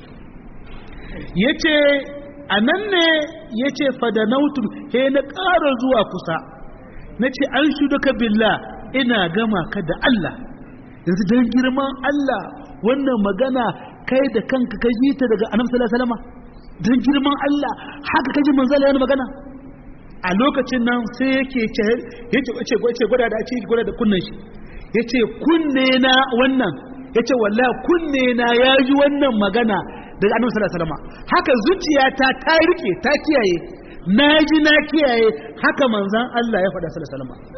ya ce a nan ne ya ce fadanautum he na ƙara zuwa kusa na ce an shuduka billah ina gama ka da Allah yanzu don girman Allah wannan magana kai da kanka ka ji ta daga annabi sallallahu alaihi wasallam don girman Allah haka ka ji manzala yana magana a lokacin nan sai yake ce yace yace gwada da ake gwada da kunnan shi yace kunne na wannan yace wallahi kunne na ya ji wannan magana daga annabi sallallahu alaihi wasallam haka zuciyata ta rike ta kiyaye na ji na kiyaye haka manzan Allah ya faɗa sallallahu alaihi wasallam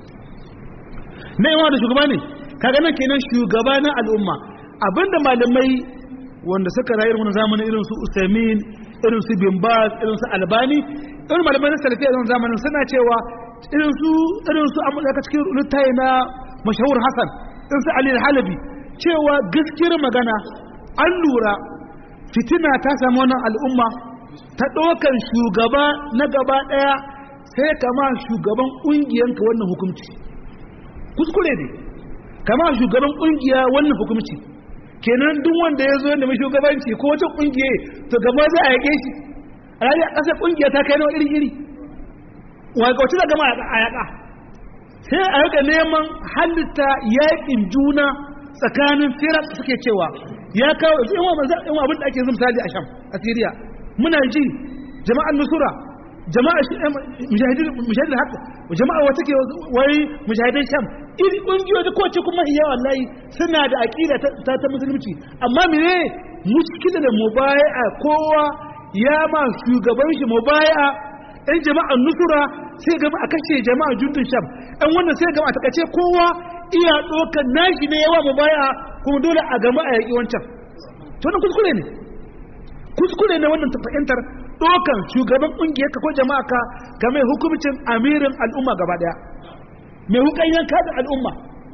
na yawa da shugaba ne kaga nan kenan shugaba na al'umma abinda malamai wanda suka rayu irin zamanin irin su Usaimin irin su Bin Baz irin su Albani irin malamai na salafiya irin zamanin suna cewa irin su irin su amma daga cikin littafi na mashahur Hassan irin su Ali Halabi cewa gaskiyar magana an lura fitina ta samu wannan al'umma ta ɗaukan shugaba na gaba ɗaya sai kama shugaban ƙungiyanka wannan hukumci kuskure ne kama shugaban ƙungiya wannan hukumci kenan duk wanda ya zo da mai shugabanci ko wata ƙungiya to gaba za a yaƙe shi a rari a ƙasar ƙungiya ta kai nawa iri iri wacce da gama a yaƙa sai a yaƙa neman halitta yaƙin juna tsakanin firar suke cewa ya kawo yan abin da ake zama misali a sham a siriya muna ji jama'an nusura jama'a mujahidin haka jama'a wata ke wai mujahidin sham iri ƙungiyoyi da kowace kuma iya wallahi suna da aƙida ta ta musulunci amma mene muskila da mubaya kowa ya ma shugaban shi mubaya ɗan jama'an nusura sai gama a kashe jama'a jundun sham ɗan wannan sai gama a takace kowa iya ɗaukar nashi ne yawa mubaya kuma dole a gama a yaƙi wancan to wannan kuskure ne kuskure ne wannan fahimtar dokan shugaban kungiyar ka ko jama'a ka ka mai hukumcin amirin al'umma gaba daya mai hukan yanka da al'umma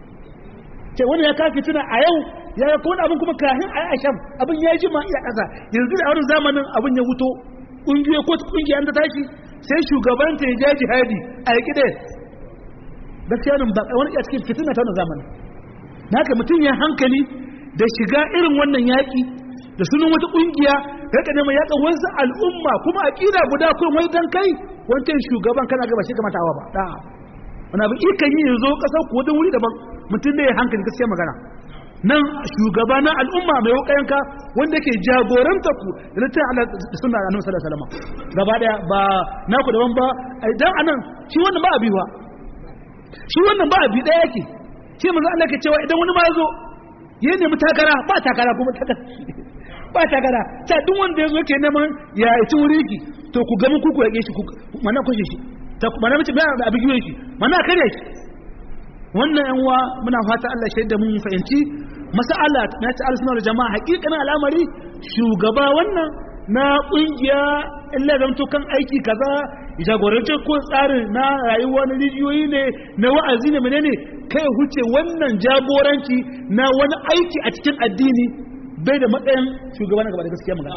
ce wani ya kafi tuna a yau ya ga wani abin kuma kahin a asham abin ya ji ma iya ƙasa yanzu da wani zamanin abin ya wuto ƙungiyoyi ko ƙungiya ta tashi sai shugabanta ya ja jihadi a yaƙi ɗaya gaskiya nan ba wani iya cikin fitina ta wani zamanin na haka mutum ya hankali da shiga irin wannan yaƙi da sunan wata ƙungiya ya ka neman yaƙa wasu al'umma kuma aƙida guda kuma wai dan kai wancan shugaban kana gaba shi kamata awa ba da wani abin ikan yi yanzu ƙasar ku wani wuri daban mutum da ya hankali gaskiya magana nan shugaba na al'umma mai wukayenka wanda ke jagoranta ku da littin Allah da sunna annabi sallallahu alaihi wasallam gaba daya ba naku daban ba idan anan shi wannan ba abi ba shi wannan ba abi daya yake shi manzo Allah ke cewa idan wani ma yazo ya nemi takara ba takara kuma takara ba takara ta duk wanda yazo ke neman ya ci wuri ki to ku ga mun kuku yake shi mana kushe shi ta mana mace ba abi giwe shi mana kare shi wannan yan uwa muna fata Allah shaida mun fahimci mas'ala na ta al-sunnah jama'a hakikanin al'amari shugaba wannan na kungiya illa zan to kan aiki kaza jagorancin ko tsarin na rayuwa na rijiyoyi ne na wa'azi ne menene kai huce wannan jagoranci na wani aiki a cikin addini bai da matsayin shugaba na gaba da gaskiya magana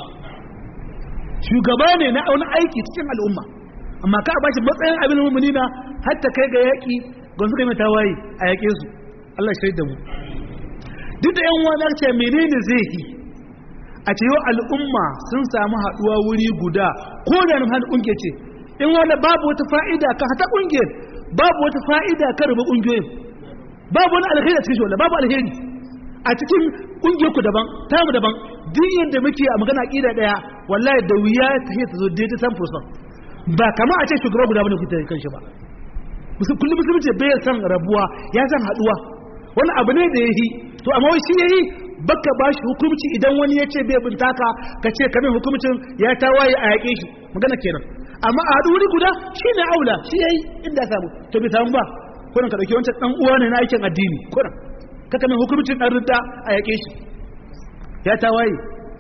shugaba ne na wani aiki cikin al'umma amma ka ba shi matsayin abin mu'minina hatta kai ga yaki gon suka mai tawaye a yaƙe su Allah shaida mu duk da yan wani ce menene zai yi a ce yau al'umma sun samu haɗuwa wuri guda ko da nan hannun ƙungiya ce in wani babu wata fa'ida ka hata ƙungiyar babu wata fa'ida ka rubu ƙungiyoyin babu wani alheri a cikin shi babu alheri a cikin ƙungiyar ku daban tamu daban duk yadda muke a magana ƙida ɗaya wallahi da wuya ta ta zo daidai san fursan ba kama a ce shugaba guda bane ku ta kan shi ba kullum musulunci bai san rabuwa ya san haduwa wani abu ne da ya yi to amma wai shi ya yi baka ba shi hukumci idan wani ya ce bai bin taka ka ce kamin hukumcin ya tawaye a yaƙe shi magana kenan amma a haɗu wuri guda shi ne aula shi ya yi inda samu to bai samu ba kunan ka ɗauki wancan ɗan uwa ne na aikin addini kunan ka kamin hukumcin ɗan ridda a yaƙe shi ya tawaye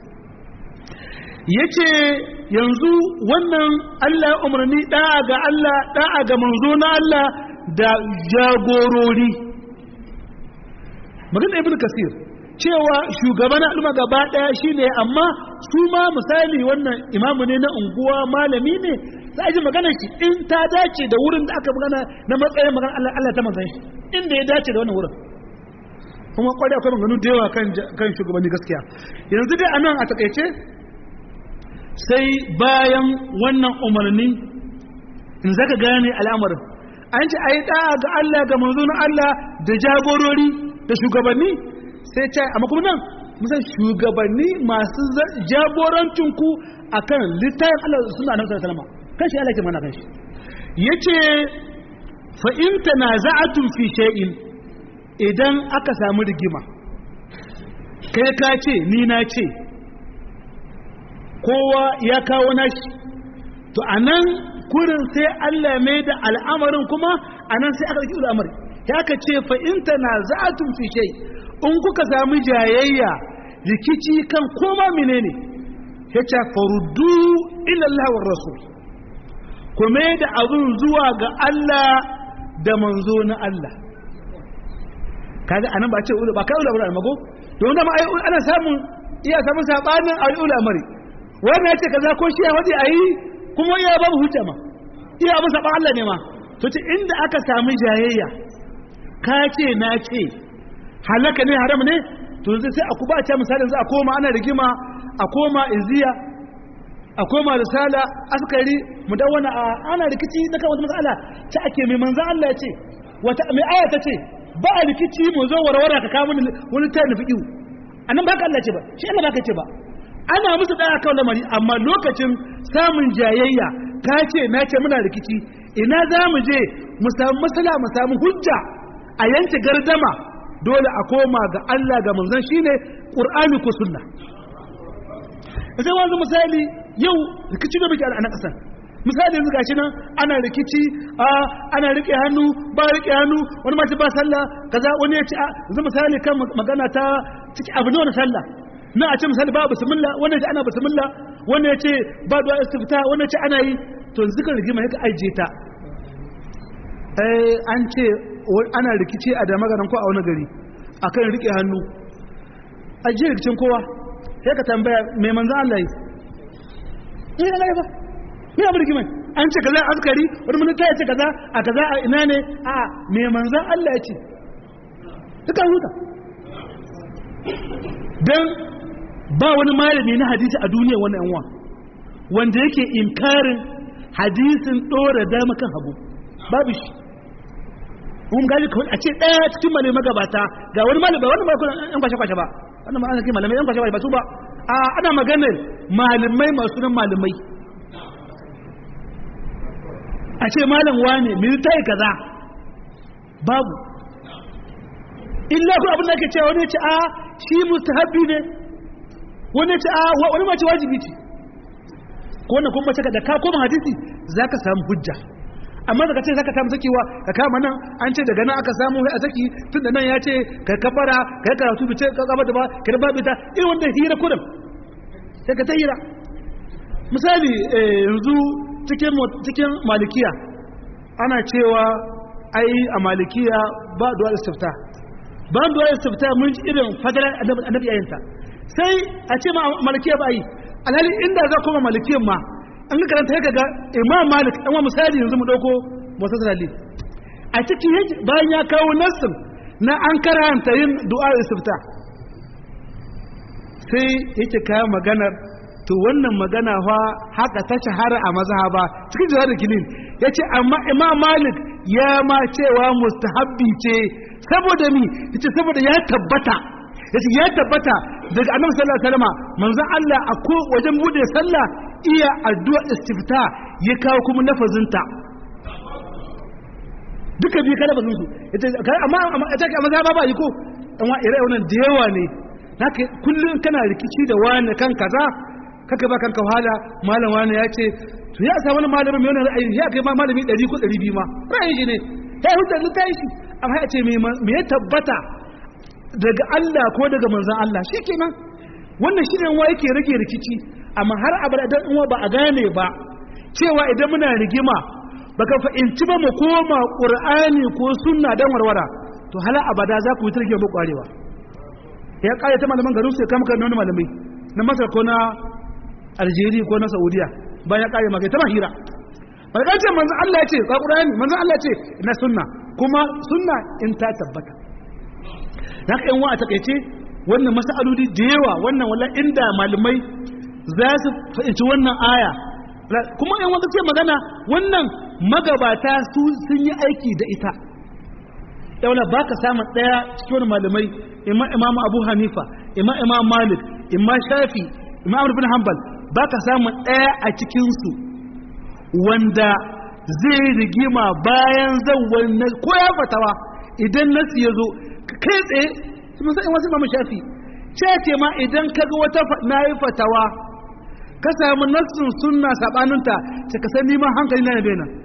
ya ce yanzu wannan Allah ya umarni ɗa'a ga Allah ɗa'a ga manzo na Allah da jagorori magana ibn kasir cewa shugaban al'umma gaba ɗaya shine amma su ma misali wannan imamu ne na unguwa malami ne za a ji magana shi in ta dace da wurin da aka magana na matsayin magana Allah Allah ta manzan shi inda ya dace da wannan wurin kuma kwarai akwai maganu da yawa kan shugabanni gaskiya yanzu dai anan a takaice sai bayan wannan umarni in zaka gane al'amarin an ci ayi da'a ga Allah ga manzon Allah da jagorori da shugabanni sai ce amma kuma nan musan shugabanni masu jagorancin ku akan littafin Allah suna nan sallallahu alaihi kan shi Allah ke mana kan shi yace fa in tanaza'atum fi shay'in idan aka samu rigima kai ka ce ni na ce kowa ya kawo nashi to anan kurin sai Allah mai da al'amarin kuma anan sai aka ɗauki al'amari ya ka ce fa in tanaza'atum fi shay in kuka samu jayayya rikici kan koma menene yace faruddu ila Allah war rasul kuma da abun zuwa ga Allah da manzo na Allah kaga anan ba ce ba kai ulama mago don da ma ai ana samun iya samun sabanin al'ulamari wannan yace kaza ko shi ya wadi ayi kuma iya babu hujja ma iya abu saban Allah ne ma to ce inda aka samu jayayya ka ce na ce halaka ne haram ne to sai a kuba ta misalin za a koma ana rigima a koma iziya a koma risala askari mudawwana ana rikici na kan wata matsala ta ake mai manzan Allah ya ce wata mai aya ta ce ba a rikici mu zo warwara ka kawo wani ta nufi ihu annan ba ka Allah ce ba shi Allah ba ka ce ba ana musu daya kan lamari amma lokacin samun jayayya ka ce na ce muna rikici ina za mu je mu samu masala mu samu hujja a yanke gardama dole a koma ga Allah ga manzon shine Qur'ani ko sunna sai wanzu misali yau rikici da muke a nan kasar misali yanzu gashi nan ana rikici a ana rike hannu ba rike hannu wani mace ba sallah kaza wani ya ci a yanzu misali kan magana ta ciki abu ne wani sallah na a ce misali ba bismillah wanda ji ana bismillah wanda ya ce ba du'a istifta wanda ya ce ana yi to yanzu kan rigima ya ka ajiye ta eh an ce ana rikici a da magaran ko a wani gari akan rike hannu ajiye rikicin kowa sai ka tambaya mai manzan Allah yi ni da ba ni abu rigimai an ce kaza askari wani mun ta ce kaza a kaza a ina ne a mai manzan Allah ya ce duka huta dan ba wani malami na hadisi a duniya wannan yanwa wanda yake inkarin hadisin dora dama kan hagu babu shi kun gaji kawai a ce ɗaya cikin malai magabata ga wani malai ba wani malai yan kwashe kwashe ba wannan ma ana kai malamai yan kwashe kwashe ba su ba a ana maganar malamai masu nan malamai a ce malam wane mai ta yi kaza babu illa ku abin da ake cewa wani ya ce a shi mustahabbi ne wani ya ce a wani ma ce wajibi ce ko wannan kuma mace da ka koma hadisi za ka samu hujja amma daga ce zaka samu sakewa ka kama nan an ce daga nan aka samu a saki tun da nan ya ce ka kafara ka yi karatu bice ka gaba da ba ka da babu ta irin wanda hira kudin sai ka ta hira misali yanzu cikin cikin malikiya ana cewa ai a malikiya ba du'a istifta ba du'a istifta mun ji irin fadalar annabi ayinta sai a ce ma malikiya ba yi alhali inda za kuma malikiyan ma an ga karanta yaka ga imam malik an wa misali yanzu mu dauko musa salali a cikin yake bayan ya kawo nassin na an karanta yin du'a istifta sai yake kawo maganar to wannan magana fa haka ta shahara a mazhaba cikin jihar kilin yace amma imam malik ya ma cewa mustahabbi ce saboda mi yace saboda ya tabbata yace ya tabbata daga annabi sallallahu alaihi wasallam manzon Allah a ko wajen bude sallah iya addu'a istifta ya kawo kuma lafazinta duka biyu kada bazin su amma ita ke maza ba ba yi ko dan wa ire wannan da yawa ne haka kullun kana rikici da wani kan kaza kaka ba kanka wahala malam wani ya ce to ya sa wani malamin mai wannan ra'ayi ya kai ma malami 100 ko 200 ma ra'ayi shi ne ya hujjar ta yi shi amma ya ce me ya tabbata daga Allah ko daga manzon Allah shikenan wannan shi ne wa yake rage rikici amma har abada dan uwa ba a gane ba cewa idan muna rigima baka fahimci ba mu koma qur'ani ko sunna dan warwara to hala abada za ku yi tarke mu kwarewa ya kare ta malaman garin sai kama kan wani malamai na Masar ko na Algeria ko na Saudiya bayan ya kare maka ta mahira ba ka ce manzon Allah ya ce ka qur'ani manzon Allah ya ce na sunna kuma sunna in ta tabbata haka yan wa a takeice wannan masaloli da yawa wannan wala inda malamai za su fahimci wannan aya kuma yan wanda ce magana wannan magabata su sun yi aiki da ita yaula ba ka samun ɗaya cikin malamai imma imam abu hanifa imma imam malik imma shafi imma abu bin hanbal ba ka samun ɗaya a cikinsu wanda zai rigima bayan zawon ko ya fatawa idan nasi ya zo kai tsaye musamman wasu mamu shafi ce ce ma idan ka ga wata na yi fatawa ka samu nassin sunna sabaninta ce ka san neman hankali na yabe nan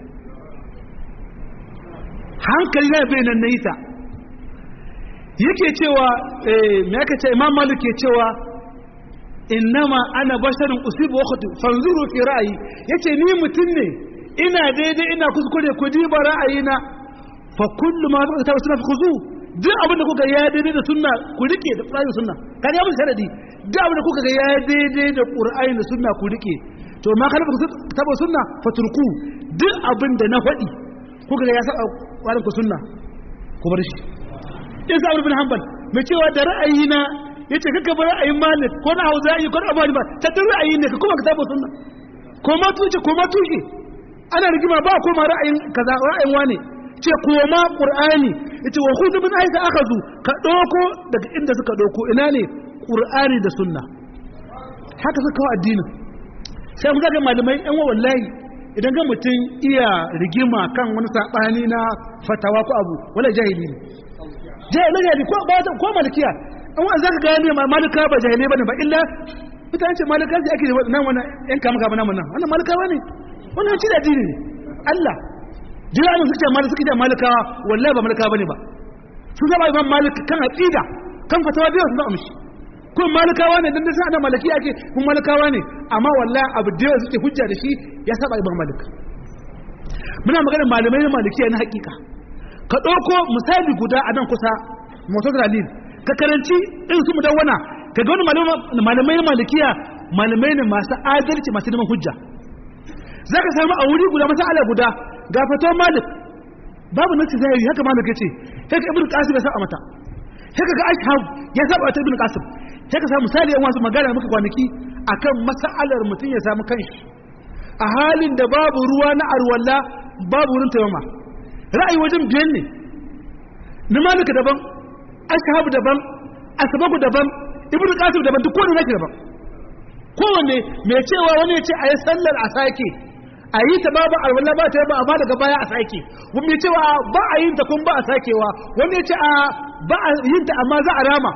hankali na yabe nan na yi ta yake cewa me aka ce imam malik ke cewa innama ana basharin usibu wa khutu fanzuru fi ra'ayi yace ni mutum ne ina daidai ina kuskure ku diba ra'ayina fa kullu ma ta sunna fi khuzu duk abin da kuka ya daidai da sunna ku rike da qur'ani sunna kan ya mun sharadi duk abin da kuka ga ya daidai da qur'ani da sunna ku rike to ma kana taba sunna faturku duk abin da na faɗi kuka ga ya saba qur'ani ku sunna ku bar shi isa abu bin hanbal mai cewa da ra'ayi na yace kaka bar ra'ayin malik ko na hauza yi ko na abu ba ta tun ra'ayi ne ka kuma ka taba sunna ko ma tuce ko ma tushe ana rigima ba ko ma ra'ayin kaza ra'ayin wane ce koma qur'ani yace wa khudhu min aika akhadhu ka doko daga inda suka doko ina ne qur'ani da sunna haka suka kawo addinin sai mun ga malamai yan wallahi idan ga mutum iya rigima kan wani sabani na fatawa ko abu wala jahili ne jahili ne ko ba ko malikiya an wa zaka gane malika ba jahili bane ba illa mutane ce malika sai ake nan wannan yan kama kama nan wannan wannan malikawa ne wannan ci da addini ne Allah jiranin suke malik suke da malikawa wallahi ba malikawa bane ba su zaba imam malik kan aqida kan fatawa biyu sun amshi kun malikawa ne dan sai ana malaki ake kun malikawa ne amma wallahi abu da yawa suke hujja da shi ya saba ibn malik muna magana malamai na malikiya na hakika ka ɗauko misali guda a nan kusa motar dalil ka karanci in su mudawwana ka ga wani malamai na malikiya malamai ne masu adalci masu neman hujja za ka samu a wuri guda masala guda ga fatuwar malik babu nasi zahiri haka malik ya ce haka ibn qasim ya saba mata haka ga ashab ya saba ta ibn qasim haka samu misali yan wasu magana muka kwanaki akan masalar mutum ya samu kanshi a halin da babu ruwa na arwalla babu wurin taimama ra'ayi wajen biyan ne na malika daban ashab daban asbabu daban ibn qasim daban duk kowanne nake daban kowanne mai cewa wani ya ce a yi sallar a sake a yi ta babu alwala ba ta yi ba amma daga baya a sake wani mai cewa ba a yin ta kun ba a sakewa wani ya ce a ba a yin ta amma za a rama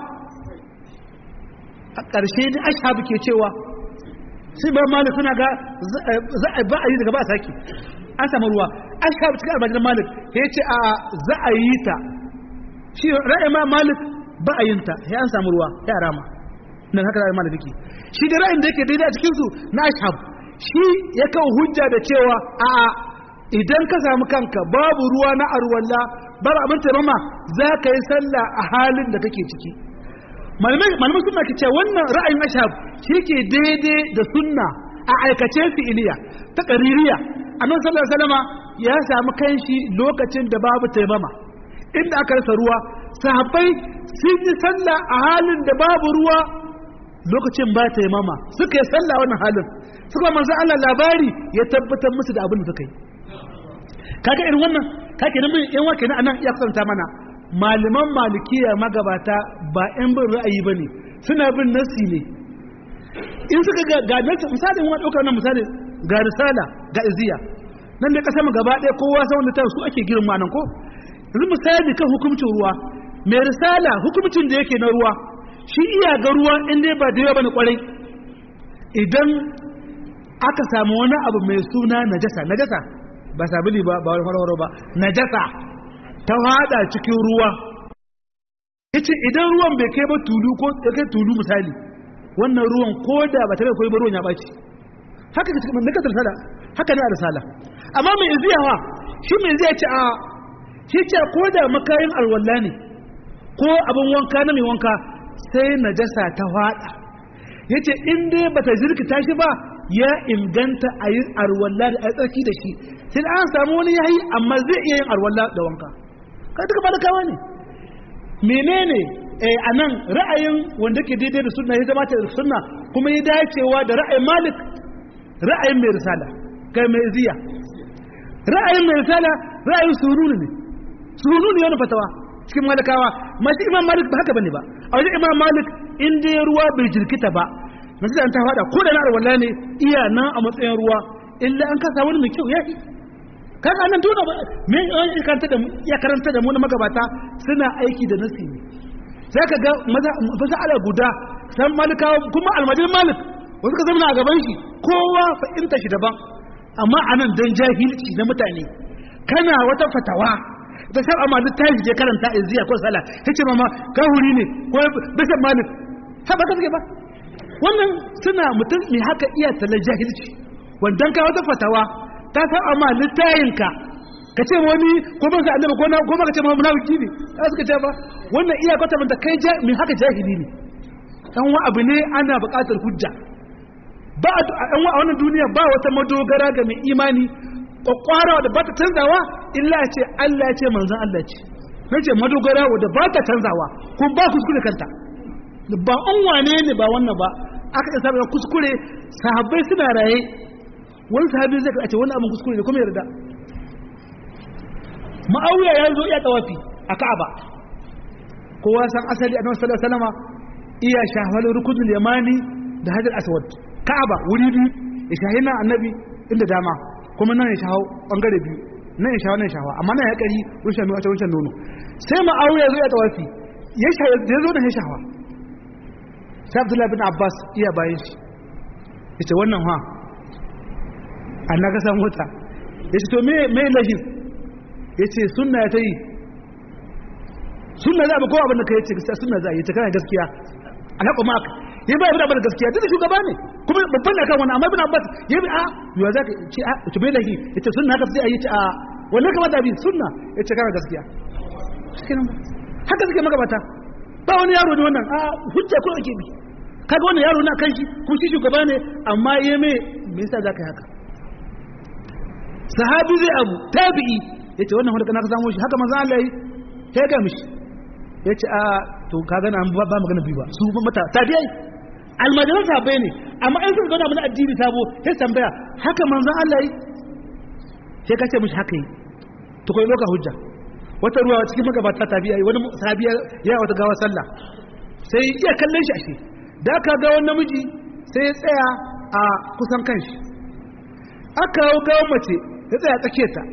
a ƙarshe ne ashabu ke cewa sai ba malik suna ga za a ba a yi daga ba a sake an samu ruwa ashabu cikin almajiran malik ya ce a za a yi ta shi ra'ayi ma malik ba a yin ta ya an samu ruwa ya rama nan haka ra'ayi malik yake shi da ra'ayin da yake daidai a cikin su na ashab shi ya kawo hujja da cewa a idan ka samu kanka babu ruwa na arwalla babu abin taimama za ka yi sallah a halin da kake ciki malamai suna ke cewa wannan ra'ayin ashab shi ke daidai da sunna a aikace fi'iliya ta ƙaririya annabi sallallahu alaihi wasallama ya samu kanshi lokacin da babu taimama inda aka rasa ruwa sahabbai sun yi sallah a halin da babu ruwa lokacin ba ta mama suka yi sallah wannan halin suka manzo Allah labari ya tabbatar musu da abin da suka yi kaga irin wannan kake nan yan wake na anan ya kusanta mana malaman malikiya magabata ba yan bin ra'ayi bane suna bin nasi ne in suka ga ga nasi misali mun dauka wannan misali ga risala ga iziya nan da kasar mu gaba ɗaya kowa sai wanda ta su ake girma nan ko yanzu misali kan hukuncin ruwa mai risala hukuncin da yake na ruwa shi iya ga ruwa inda ba da yawa bane kwarai idan aka samu wani abu mai suna najasa najasa ba sabili ba ba wani farwaro ba najasa ta hada cikin ruwa yace idan ruwan bai kai ba tulu ko kai tulu misali wannan ruwan ko da ba ta kai ba ruwan ya baci haka da cikin nakasar risala haka ne a risala amma mai iziyawa shi mai zai ce a shi ce ko da makayin alwala ne ko abin wanka na mai wanka sai najasa ta fada yace in dai bata jirkita shi ba ya inganta a yi arwalla da tsarki da shi sai an samu wani yayi amma zai iya yin arwalla da wanka ka duka malakawa ne menene eh anan ra'ayin wanda ke daidai da sunna ya zama ta sunna kuma ya dacewa da ra'ayin malik ra'ayin mai risala kai mai ziya ra'ayin mai risala ra'ayin suruni ne suruni ne wani fatawa cikin malakawa masu imam malik ba haka bane ba a wajen imam malik in dai ruwa bai jirkita ba masu da an ta fada ko da na arwalla ne iya nan a matsayin ruwa illa an kasa wani mai kyau ya yi kaga nan dole ba me ya karanta da ya karanta da mu na magabata suna aiki da nasi ne sai ka ga maza ala guda san malikawa kuma almajin malik wasu ka zama a gaban shi kowa fa'inta shi daban amma anan dan jahilci na mutane kana wata fatawa da sai amma duk ta je karanta izziya ko sala tace mama kahuri ne ko bisa malik ha ba kaske ba wannan suna mutum ne haka iya talar jahilci wandan ka wata fatawa ta san amma littayinka ka ce wani ko ba ka annabi ko ko ba ka ce ma munafiki ne za su ka ce ba wannan iya kwata manta kai mai haka jahili ne dan wa abu ne ana buƙatar hujja ba a wannan duniya ba wata madogara ga mai imani kwakwara da ba ta canzawa illa ce Allah ya ce manzan Allah ce na ce madogara wadda ba ta canzawa kun ba kuskure kanta ba an wane ne ba wannan ba aka isa da kuskure sahabbai suna raye wani sahabi zai ce wani abin kuskure ne kuma yarda ma'auya ya zo iya tawafi a ka'aba kowa san asali annabi sallallahu alaihi wasallam iya shahwal rukunul yamani da hajar aswad ka'aba wuri biyu ya shahina annabi inda dama kuma nan ya shawo bangare biyu nan ya shawo nan ya shawo amma nan ya kari rushe mai wata wancan nono sai ma'auya zo ya tawafi ya shawo da zo da ya shawa sai abdullahi bin abbas iya bayan shi ya ce wannan ha an na kasa mota ya ce to me me lahin ya ce sunna ya ta yi sunna za a kowa abin da ka yi ce sunna za a yi ta kana gaskiya alhaƙo maka ya ba ibn abbas gaskiya duk shugaba ne kuma babban akan wannan amma ibn abbas ya bi a yo za ka ce a to bai lahi yace sunna haka sai a yi a wannan kamata bi sunna yace kana gaskiya haka suke magabata ba wani yaro ne wannan a hujja ko ake bi kaga wannan yaro na kan shi kuma shi shugaba ne amma ya me me yasa zaka yi haka sahabi zai abu tabi'i yace wannan wanda kana ka samu shi haka manzo Allah yi ya ga mishi yace a to kaga na ba magana bi ba su mata tabi'ai almajiran sahabbai ne amma in suka gana mana addini sabo sai tambaya haka manzo Allah yi sai ka ce mishi haka yi to kai loka hujja wata ruwa cikin magabata tabi'ai wani sahabi ya wata gawa sallah sai iya kallon shi ashe da aka ga wani namiji sai ya tsaya a kusan kanshi aka hau gawan mace ya tsaya tsake ta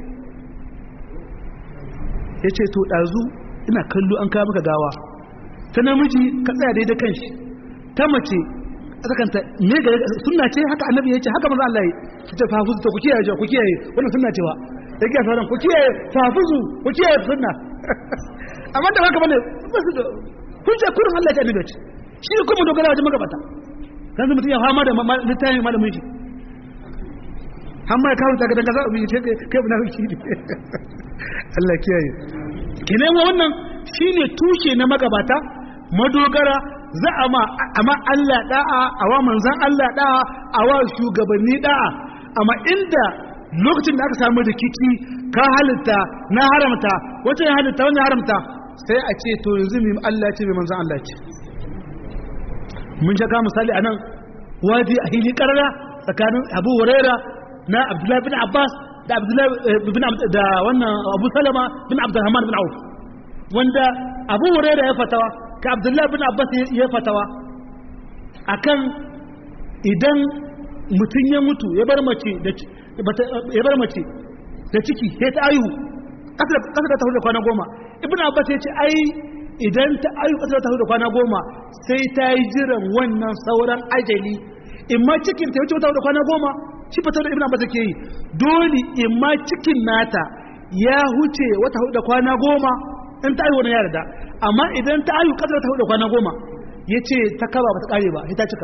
ya ce to ɗazu ina kallo an kawo maka gawa ta namiji ka tsaya daidai kanshi ta mace a tsakanta me ga sunna ce haka annabi ya ce haka maza Allah ya ce ta fafuzu ta ku kiyaye ku kiyaye wannan sunna ce wa ya kiyaye sauran ku kiyaye fafuzu ku kiyaye sunna amma da haka bane ba su da hujja kurin Allah ya annabi ce shi ne kuma dogara wajen magabata kan zai mutum ya fama da littafin malamin shi amma ya kawo daga daga zaɓi ce kai na wiki ne Allah kiyaye kenan wannan shine tushe na magabata madogara za a ma amma Allah da'a a wa manzan Allah da'a a wa shugabanni da'a amma inda lokacin da aka samu rikici ka halitta na haramta wata ya halitta wani haramta sai a ce to yanzu mai Allah ce mai manzan Allah ce mun shaka misali anan wadi a hili karara tsakanin Abu Huraira na Abdullahi bin Abbas da Abdullahi bin da wannan Abu Salama bin Abdurrahman bin Auf wanda Abu Huraira ya fatawa ka Abdullahi bin Abbas ya fatawa akan idan mutum ya mutu ya bar mace da ya bar mace da ciki sai ta ayu kasa da ta hudu kwana goma ibn Abbas ya ce ai idan ta ayu kasa da ta hudu kwana goma sai ta yi jiran wannan sauran ajali in ma cikin ta wuce wata hudu kwana goma shi fitar da ibn abbas ke yi dole in ma cikin nata ya huce wata hudu da kwana goma in ta ayu wani ya da amma idan ta ayu kasar ta hudu da kwana goma ya ce ta kaba ba ta kare ba ita cika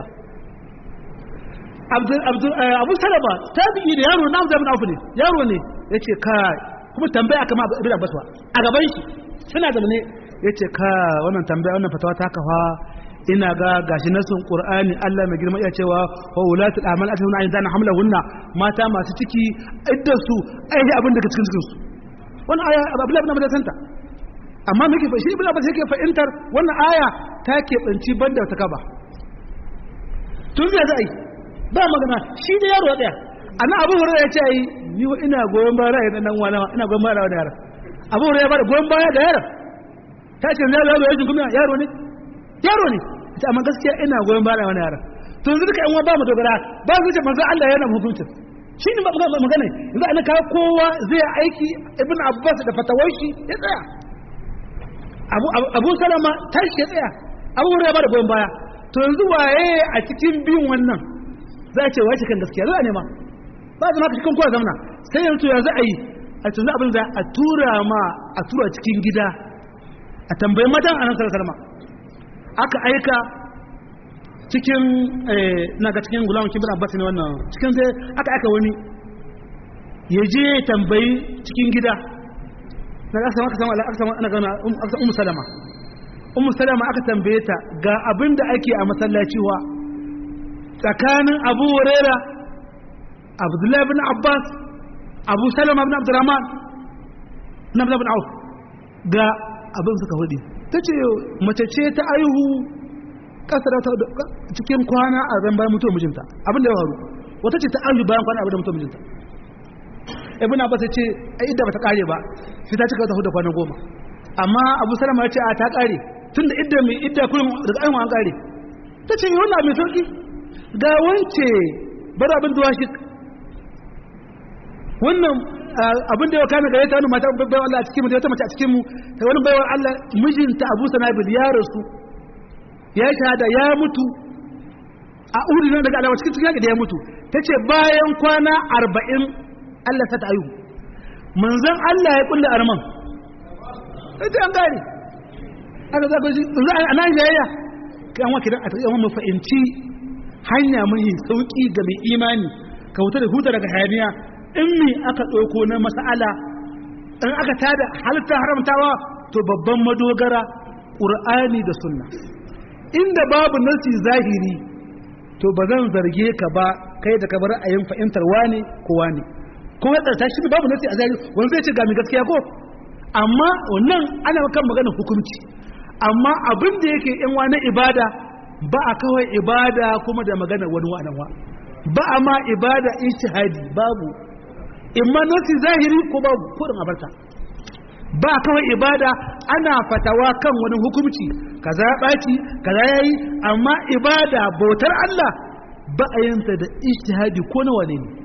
abu salama ta bi da yaro na abu abu ne yaro ne ya ce ka kuma tambaya kama ibn abbas ba a gaban shi suna da ne ya ce ka wannan tambaya wannan fatawa ta kafa ina ga gashi nasun qur'ani Allah mai girma iya cewa wa ulatul amal atuna an zana hamlahunna mata masu ciki iddar su ai abin daga cikin cikin su wannan aya Abdullah ibn Abbas santa amma muke fa shi ibn Abbas yake fahimtar wannan aya ta ke tsanci banda ta kaba tun da zai ba magana shi da yaro daya annan Abu Hurairah ya ce ai ni ina goyon baya ra'ayin dan wani ina goyon baya da yaro Abu Hurairah ya bada goyon baya da yaro ta ce na yaro ya kuma yaro ne yaro ne ita amma gaskiya ina goyon baya wani yaran to yanzu duka yan uwa ba mu dogara ba su ce manzo Allah yana hukuncin shi ne magana yanzu ana kawo kowa zai aiki ibn abbas da fatawar shi ya tsaya abu abu salama tashi ya tsaya abu hurairah ba da goyon baya to yanzu waye a cikin biyun wannan za a ce wace kan gaskiya za a nema ba zama ka cikin kowa zamana sai yanzu ya za a yi a tunzu abin da a tura ma a tura cikin gida a tambayi matan a nan salama aka aika cikin na ga cikin gulamun kibir abbas ne wannan cikin sai aka aika wani ya je tambayi cikin gida na aka samu aka samu aka samu ana gana aka ummu salama ummu salama aka tambaye ta ga abin da ake a masallaci wa tsakanin abu huraira abdullahi bin abbas abu salama bin abdurrahman na bin auf ga abin suka hudu ta ce mace ce ta aihu kasar ta cikin kwana a zan bayan mutuwar mijinta abin da ya faru wata ce ta aihu bayan kwana abin da mutuwar mijinta ibn abbas ya ce a idda ba ta kare ba sai ta cika ta hudu kwana goma amma abu salama ya ce a ta kare tun da idda mai idda kullum daga aihu an kare ta ce yi wannan mai sauki ga wance bar abin duwa shi wannan abin da ya kana gare ta wani mata baiwa Allah a cikin mu da wata mace a cikin mu ta wani baiwa Allah mijinta Abu Sanabil ya rasu ya shahada ya mutu a uri nan daga alawa cikin cikin da ya mutu tace bayan kwana 40 Allah ta tayu manzon Allah ya kulla arman sai an gari aka zaka shi za a nan jayayya kan wa kidan a tsaye mu fahimci hanya mai sauki ga mai imani ka huta da huta daga hayaniya in me aka ɗauko na mas'ala in aka tada halitta haramtawa to babban madogara ƙur'ani da sunna inda babu nasi zahiri to ba zan zarge ka ba kai da ka bar a yin fahimtar wane ko wane ko ya tsarta shi babu nasi a zahiri wani zai ce ga mai gaskiya ko amma wannan ana kan maganar hukunci amma abin da yake yan wani ibada ba a kawai ibada kuma da maganar wani wa'anan wa ba a ma ibada ijtihadi babu imma nasi zahiri ko babu kurin abarta ba kawai ibada ana fatawa kan wani hukunci kaza ya ɓaci kaza ya yi amma ibada bautar Allah ba a yanta da ijtihadi ko na wane ne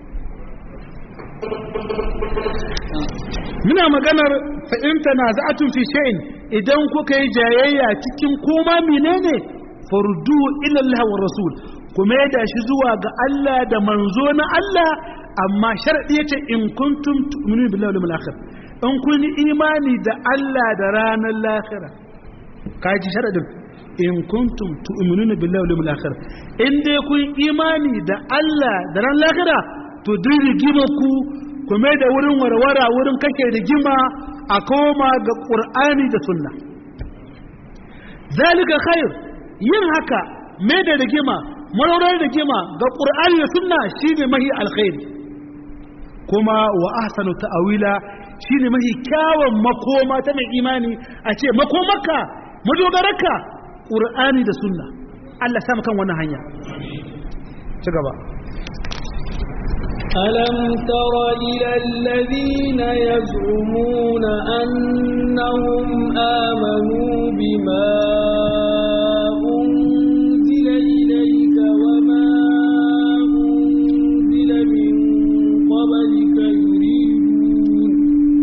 muna maganar fa'inta na za'atun fi sha'in idan kuka yi jayayya cikin koma menene fardu ilallah wa rasul kuma ya shi zuwa ga Allah da manzo na Allah amma sharadi yace in kuntum tu'minu billahi wal akhir in kun imani da Allah da ranar lahira kaji sharadin in kuntum tu'minuna billahi wal akhir in dai kun imani da Allah da ranar lahira to duk rigima ku kuma da wurin warwara wurin kake rigima a koma ga Qur'ani da Sunna zalika khair yin haka mai da rigima maraurar rigima ga Qur'ani da Sunna shine mahi alkhairi kuma wa ahsanu ta'awila shine mahi kyawun makoma ta mai imani a ce makomaka madogararka ƙur'ani da sunna Allah samu kan wannan hanya ci gaba ألم تر إلى الذين يزعمون أنهم آمنوا بما أنزل إليك وما أنزل من قبلك يريدون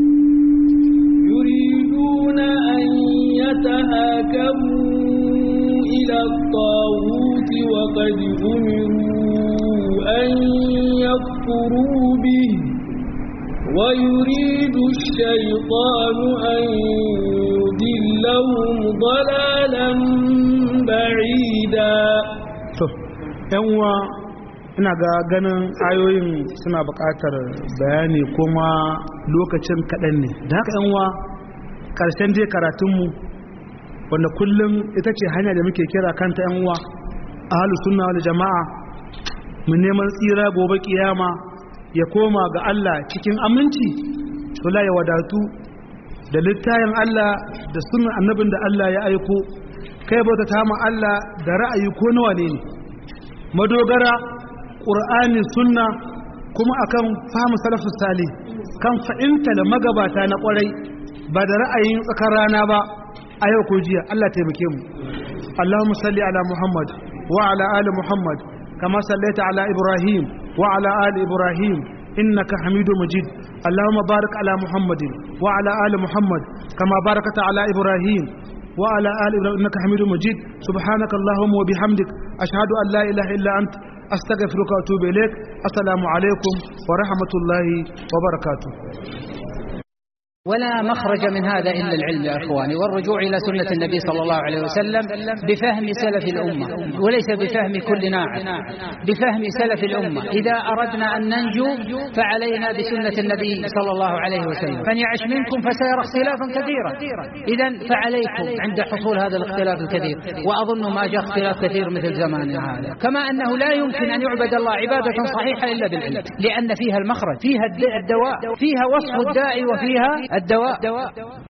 يريدون أن يتهاكموا إلى الطاغوت وقد أمروا أن يكفروا به ويريد الشيطان أن يضلهم ضلالا بعيدا yanwa ina ga ganin ayoyin suna buƙatar bayani kuma lokacin kaɗan ne da haka yanwa ƙarshen je karatunmu wanda kullum ita ce hanya da muke kira kanta yanwa a halu suna wani jama'a mu neman tsira gobe kiyama ya koma ga Allah cikin aminci tula ya wadatu da littayin Allah da sunan annabin da Allah ya aiko kai bauta ta ma Allah da ra'ayi ko nawa ne ne madogara ƙur'ani sunna kuma akan fahimu salafus sali kan fa'inta da magabata na ƙwarai ba da ra'ayin tsakar rana ba a yau ko jiya Allah taimake mu Allahumma salli ala Muhammad wa ala ali Muhammad kama sallaita ala Ibrahim wa ala ali Ibrahim innaka Hamidu Majid Allahumma barik ala Muhammadin wa ala ali Muhammad kama barakata ala Ibrahim wa ala ali Ibrahim innaka Hamidu Majid subhanaka Allahumma wa bihamdik ashhadu an la ilaha illa ant astaghfiruka wa atubu ilaik assalamu alaikum wa rahmatullahi wa barakatuh ولا مخرج من هذا إلا العلم يا إخواني والرجوع إلى سنة النبي صلى الله عليه وسلم بفهم سلف الأمة وليس بفهم كل ناعم بفهم سلف الأمة إذا أردنا أن ننجو فعلينا بسنة النبي صلى الله عليه وسلم فمن يعش منكم فسيرى اختلافا كثيرا إذا فعليكم عند حصول هذا الاختلاف الكثير وأظن ما جاء اختلاف كثير مثل زماننا هذا كما أنه لا يمكن أن يعبد الله عبادة صحيحة إلا بالعلم لأن فيها المخرج فيها الدواء فيها وصف الداء وفيها الدواء